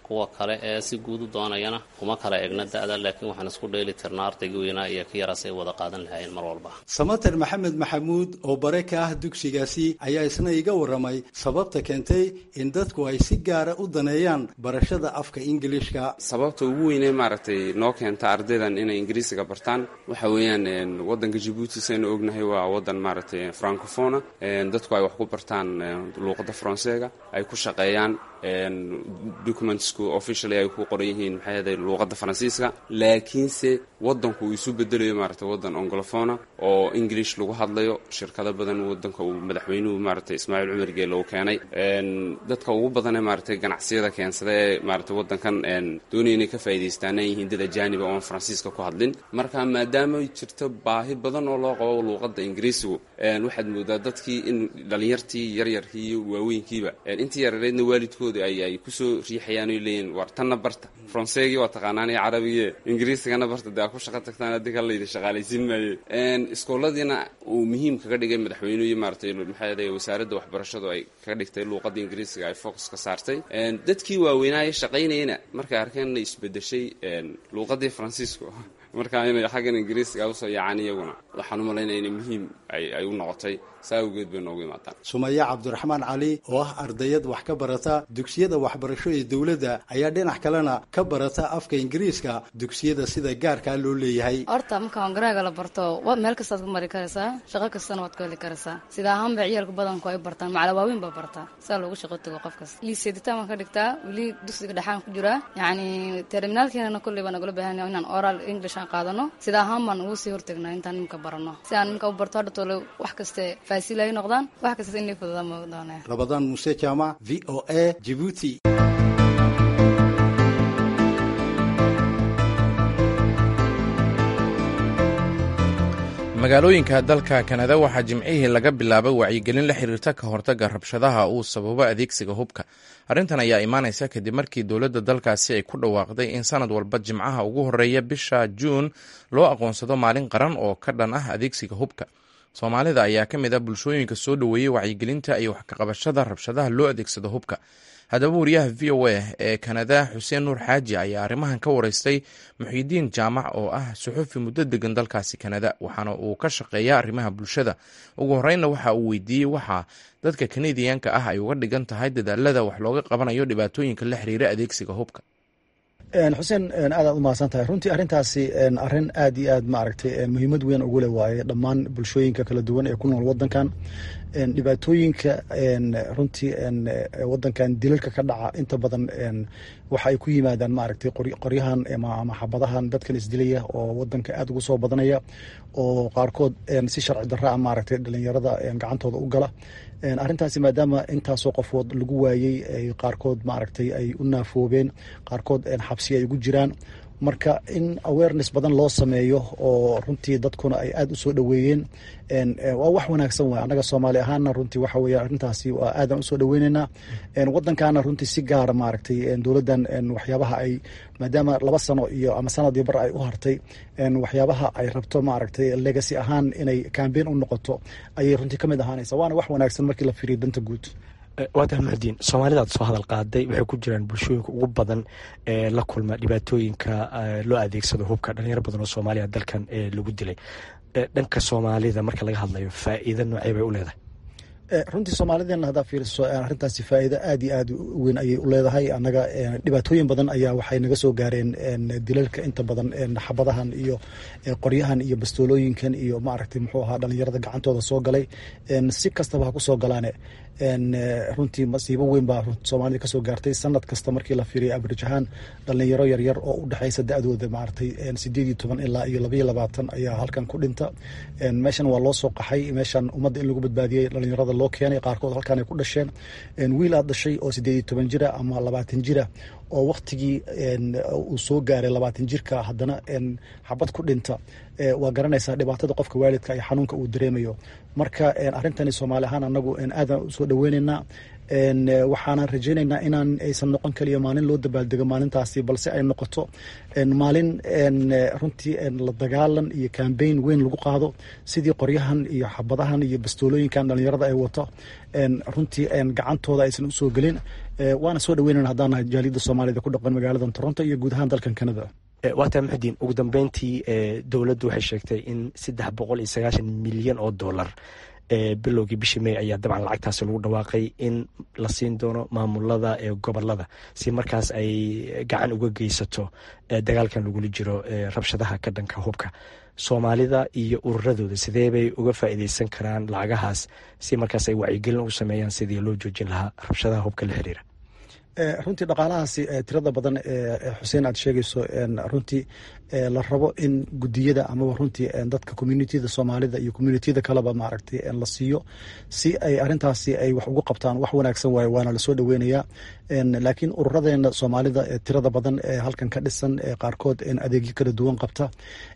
kuwa kale ee si guud u doonayana kuma kala egna da-da laakiin waxaan isku dheeli tirnaa ardayga weynaa iyo ka yaraas ay wada qaadan lahaayeen mar walba samater maxamed maxamuud oo bare ka ah dugsigaasi ayaa isna iga warramay sababta keentay in dadku ay si gaara u daneeyaan barashada afka ingilishka sababta ugu weynee maaragtay noo keenta ardaydan inay ingiriisiga bartaan waxa weeyaan wadanka jabuuti saynu ognahay waa wadan maaragtay francofona dadku ay wax ku bartaan luuqadda faranseega ay ku shaqeeyaan documentsku officially ay ku qoran yihiin maxay ahaday luuqadda faransiiska laakiinse wadanku uu isu bedelayo maaragtay wadan onglofona oo english lagu hadlayo shirkado badan wadanka uu madaxweynuhu maaragtay ismaaciil cumar geele uu keenay dadka ugu badanee maaragtay ganacsiyada keensada ee maaragtay wadankan doonaya inay ka faa'idaystaan ay yihiin dad ajaaniba oon faransiiska ku hadlin marka maadaama jirto baahi badan oo loo qabo luuqadda ingiriisigu waxaad moodaa dadkii in dhalinyartii yaryarkii iyo waaweynkiiba intii yareereedna waalidkooda ay ay kusoo riixayaan oy leeyihin war tanna barta faranseegii waa taqaanaan iyo carabigii ingiriisigana barta dee aa ku shaqo tagtaan haddii kala layidhi shaqaalaysiin maaye iskooladiina uu muhiim kaga dhigay madaxweynuhu iyo maaragtay maxay ahaday wasaaradda waxbarashadu ay kaga dhigtay luuqadda ingiriisiga ay focus ka saartay dadkii waaweynaaye shaqaynayana markay arkeen inay isbedeshay luuqaddii faransiisku marka inay xaggan ingiriisiga usoo yaacaan iyaguna waxaan u malaynaya inay muhiim ay u noqotay saa awgeed bay noogu imaadaan sumaya cabdiraxmaan cali oo ah ardayad wax ka barata dugsiyada waxbarasho ee dowladda ayaa dhinac kalena ka barata afka ingiriiska dugsiyada sida gaarkaa loo leeyahay horta marka hongaraaga la barto meel kastaad ku mari karaysaa shaqo kastana waad ku heli karaysaa sida ahaanba ciyaalka badanku ay bartaan macala waaweyn baa bartaa saa loogu shaqo tago qof kasta liiseeditaan waan ka dhigtaa weli dugsiga dhexaan ku jiraa yacni terminaalkeenana kolley baa nagala baahan yahay inaan oral english aan qaadano sida ahaan baan ugu sii hortagnaa intaan nimka barano si aan nimka u barto hadha toole wax kaste faasiilay noqdaan wax kasta inay fududaan ma doonaya rabadaan muuse jaamac v o a jibuuti magaalooyinka dalka kanada waxaa jimcihii laga bilaabay wacyigelin la xiriirta ka hortagga rabshadaha uu sababo adeegsiga hubka arrintan ayaa imaanaysa kadib markii dowladda dalkaasi ay ku dhawaaqday in sanad walba jimcaha ugu horeeya bisha juun loo aqoonsado maalin qaran oo ka dhan ah adeegsiga hubka soomaalida ayaa ka mid ah bulshooyinka soo dhoweeyey wacyigelinta iyo wax kaqabashada rabshadaha loo adeegsado hubka haddaba wariyaha v o a ee kanada xuseen nuur xaaji ayaa arrimahan ka wareystay muxiidiin jaamac oo ah suxufi muddo degan dalkaasi kanada waxaana uu ka shaqeeya arrimaha bulshada ugu horreynna waxa uu weydiiyey waxa dadka kanadiyanka ah ay uga dhigan tahay dadaalada wax looga qabanayo dhibaatooyinka la xiriira adeegsiga hubka xuseen aadaad u mahadsan tahay runtii arrintaasi arrin aad iyo aad maaragtay muhiimad weyn ugu leh waaye dhammaan bulshooyinka kala duwan ee ku nool wadankan dhibaatooyinka runtii wadankan dilalka ka dhaca inta badan waxa ay ku yimaadaan maaragtay qoryahan ama xabadahan dadkan isdilaya oo wadanka aad ugu soo badanaya oo qaarkood si sharci darraa maaragtay dhalinyarada gacantooda u gala arrintaasi maadaama intaasoo qofood lagu waayey qaarkood maaragtay ay u naafoobeen qaarkood xabsi ay ugu jiraan marka in awareness badan loo sameeyo oo runtii dadkuna ay aada u soo dhoweeyeen waa wax wanaagsan waay annaga soomaali ahaana runtii waxa weeye arrintaasi waa aadan usoo dhoweyneynaa waddankaana runtii si gaara maaragtay dowladdan waxyaabaha ay maadaama laba sano iyo ama sanad iyo bar ay u hartay waxyaabaha ay rabto maaragtay legacy ahaan inay cambein u noqoto ayay runtii ka mid ahaanaysa waana wax wanaagsan markii la fiiriyo danta guud waata muxudiin soomaalidaad soo hadal qaaday waxay ku jiraan bulshooyinka ugu badan ee la kulma dhibaatooyinka loo adeegsado hubka dhalinyaro badan oo soomaaliya dalkan lagu dilay dhanka soomaalida marka laga hadlayo faa'iido noocee bay u leedahay runtii soomaalideena haddaa fiiriso arrintaasi faa'iido aad iyo aad u weyn ayay u leedahay annaga dhibaatooyin badan ayaa waxay naga soo gaareen dilalka inta badan xabadahan iyo qoryahan iyo bastoolooyinkan iyo maaragtay muxuu ahaa dhalinyarada gacantooda soo galay si kastaba ha ku soo galaane runtii masiibo weyn baa soomaalida kasoo gaartay sanad kasta markii la fiiriya abrij ahaan dhalinyaro yaryar oo u dhexeysa da-dooda maaragtay sideed iyo toban ilaa iyo labaiyo labaatan ayaa halkan ku dhinta meeshan waa loo soo qaxay meeshan ummadda in lagu badbaadiyey dhalinyarada loo keenay qaarkood halkan ay ku dhasheen wiil aad dhashay oo sideed iyo toban jira ama labaatan jira oo waktigii uu soo gaaray labaatan jirka haddana xabad ku dhinta waa garanaysaa dhibaatada qofka waalidka iyo xanuunka uu dareemayo marka arrintani soomaali ahaan anagu aadan usoo dhaweyneynaa waxaana rajaynaynaa inaan aysan noqon kaliya maalin loo dabaaldego maalintaasi balse ay noqoto maalin runtii la dagaalan iyo kambeyn weyn lagu qaado sidii qoryahan iyo xabadahan iyo bastoolooyinkan dhalinyarada ay wato runtii gacantooda aysan usoo gelin waana soo dhaweynana haddaan nahay jaaliyadda soomaalida ku dhaqan magaalada toronto iyo guud ahaan dalkan canada waata muxudiin ugu dambeyntii dowladdu waxay sheegtay in saddex boqol iyo sagaashan milyan oo dollar bilowgii bishii may ayaa dabcan lacagtaasi lagu dhawaaqay in la siin doono maamulada ee gobolada si markaas ay gacan uga geysato dagaalkan lagula jiro rabshadaha ka dhanka hubka soomaalida iyo ururadooda sidee bay uga faa'iideysan karaan lacagahaas si markaas ay wacyigelin ugu sameeyaan sidii loo joojin lahaa rabshadaha hubka la xiriira runtii dhaqaalahaasi tirada badan xuseen aad sheegayso runtii la rabo in gudiyada amaba runtii dadka communitida soomaalida iyo communitiyada kaleba maaragtay la siiyo si ay arintaasi ay wax ugu qabtaan wax wanaagsan waaye waana lasoo dhaweynayaa laakiin ururadeena soomaalida tirada badan ee halkan ka dhisan qaarkood adeegyo kala duwan qabta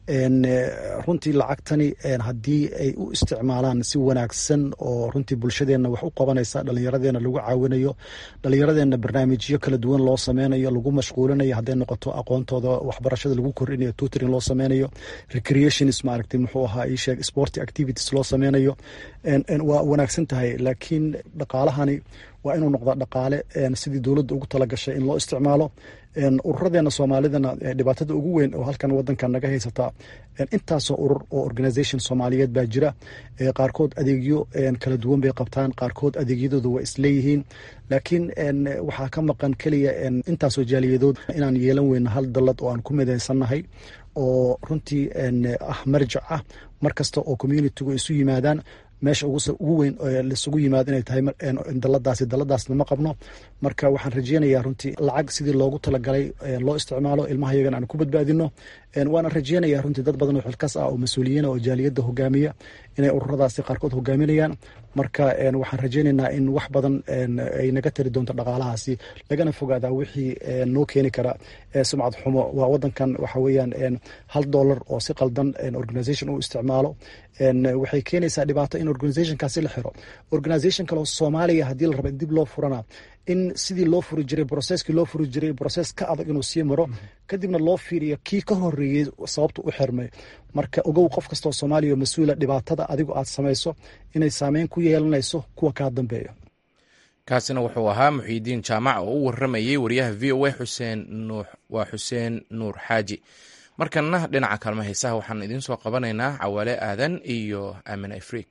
runtii lacagtani haddii ay u isticmaalaan si wanaagsan oo runtii bulshadeena wax u qabanaysa dhallinyaradeena lagu caawinayo dhallinyaradeena barnaamijyo kala duwan loo sameynayo lagu mashquulinayo hadday noqoto aqoontooda waxbarashada lagu kordhinayo tutoring loo sameynayo recreationis maaragtay muxuu ahaa ii sheeg sport activities loo sameynayo waa wanaagsan tahay laakiin dhaqaalahani waa inuu noqdaa dhaqaale sidii dowladda ugu talagashay in loo isticmaalo ururadeena soomaalidana dhibaatada ugu weyn oo halkan wadankan naga haysataa intaasoo urur oo organisation soomaaliyeed baa jira qaarkood adeegyo kala duwan bay qabtaan qaarkood adeegyadooda waa isleeyihiin laakiin waxaa ka maqan keliya intaasoo jaaliyadood inaan yeelan weyno hal dallad oo aan ku midaysannahay oo runtii ah marjac ah mar kasta oo communitigu isu yimaadaan meesha ugu weyn laisugu yimaado inay tahay daladaasi daladaasna ma qabno marka waxaan rajeynayaa runtii lacag sidii loogu talagalay loo isticmaalo ilmaha yagan aan ku badbaadino waana rajeynayaa runtii dad badan oo xilkas ah oo mas-uuliyiina oo jaaliyadda hogaamiya inay ururadaasi qaarkood hogaaminayaan marka waxaan rajeynaynaa in wax badan ay naga tari doonto dhaqaalahaasi lagana fogaadaa wixii noo keeni kara sumcad xumo waa wadankan waxa weeyaan hal dollar oo si qaldan organisation u isticmaalo waxay keenaysaa dhibaato in organisationkaasi la xiro organisation kaleo soomaaliya haddii la raba in dib loo furana in sidii loo furi jiray broceskii loo furi jiray broces ka adag inuu sii maro kadibna loo fiiriyo kii ka horeeyey sababta u xirmay marka ogow qof kastoo soomaaliya oo mas-uula dhibaatada adigu aad samayso inay saameyn ku yeelanayso kuwa kaa dambeeya kaasina wuxuu ahaa muxiidiin jaamac oo u waramayey wariyaha v o a xuseen nuux waa xuseen nuur xaaji markanna dhinaca kaalma heesaha waxaan idiin soo qabanaynaa cawaale aadan iyo aamin afriik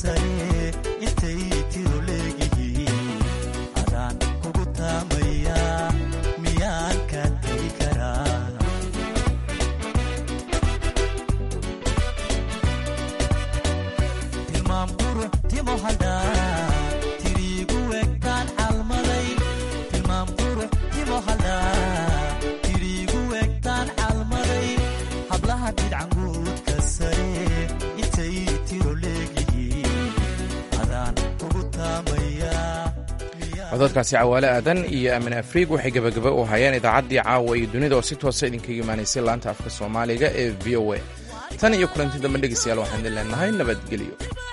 sare intay tiro leegihiin adaan kugu taamaya miyaan ka tegi karaa tilmaam qurux timo hadhaa tiriigu egtaan calmaday tilmaam qurux timo hadhaa tiriigu egtaan calmaday hablaha bidcanguudka sare intay tiro leegihiin adaan kugu taamaya cododkaasi cawaale aadan iyo aamin afriig waxay gebagaba u hayeen idaacaddii caawa iyo dunida oo si toosa idinkaga imaanaysay laanta afka soomaaliga ee v o a tan iyo kulanti dambe dhegeystayaal waxaan idin leenahay nabadgelyo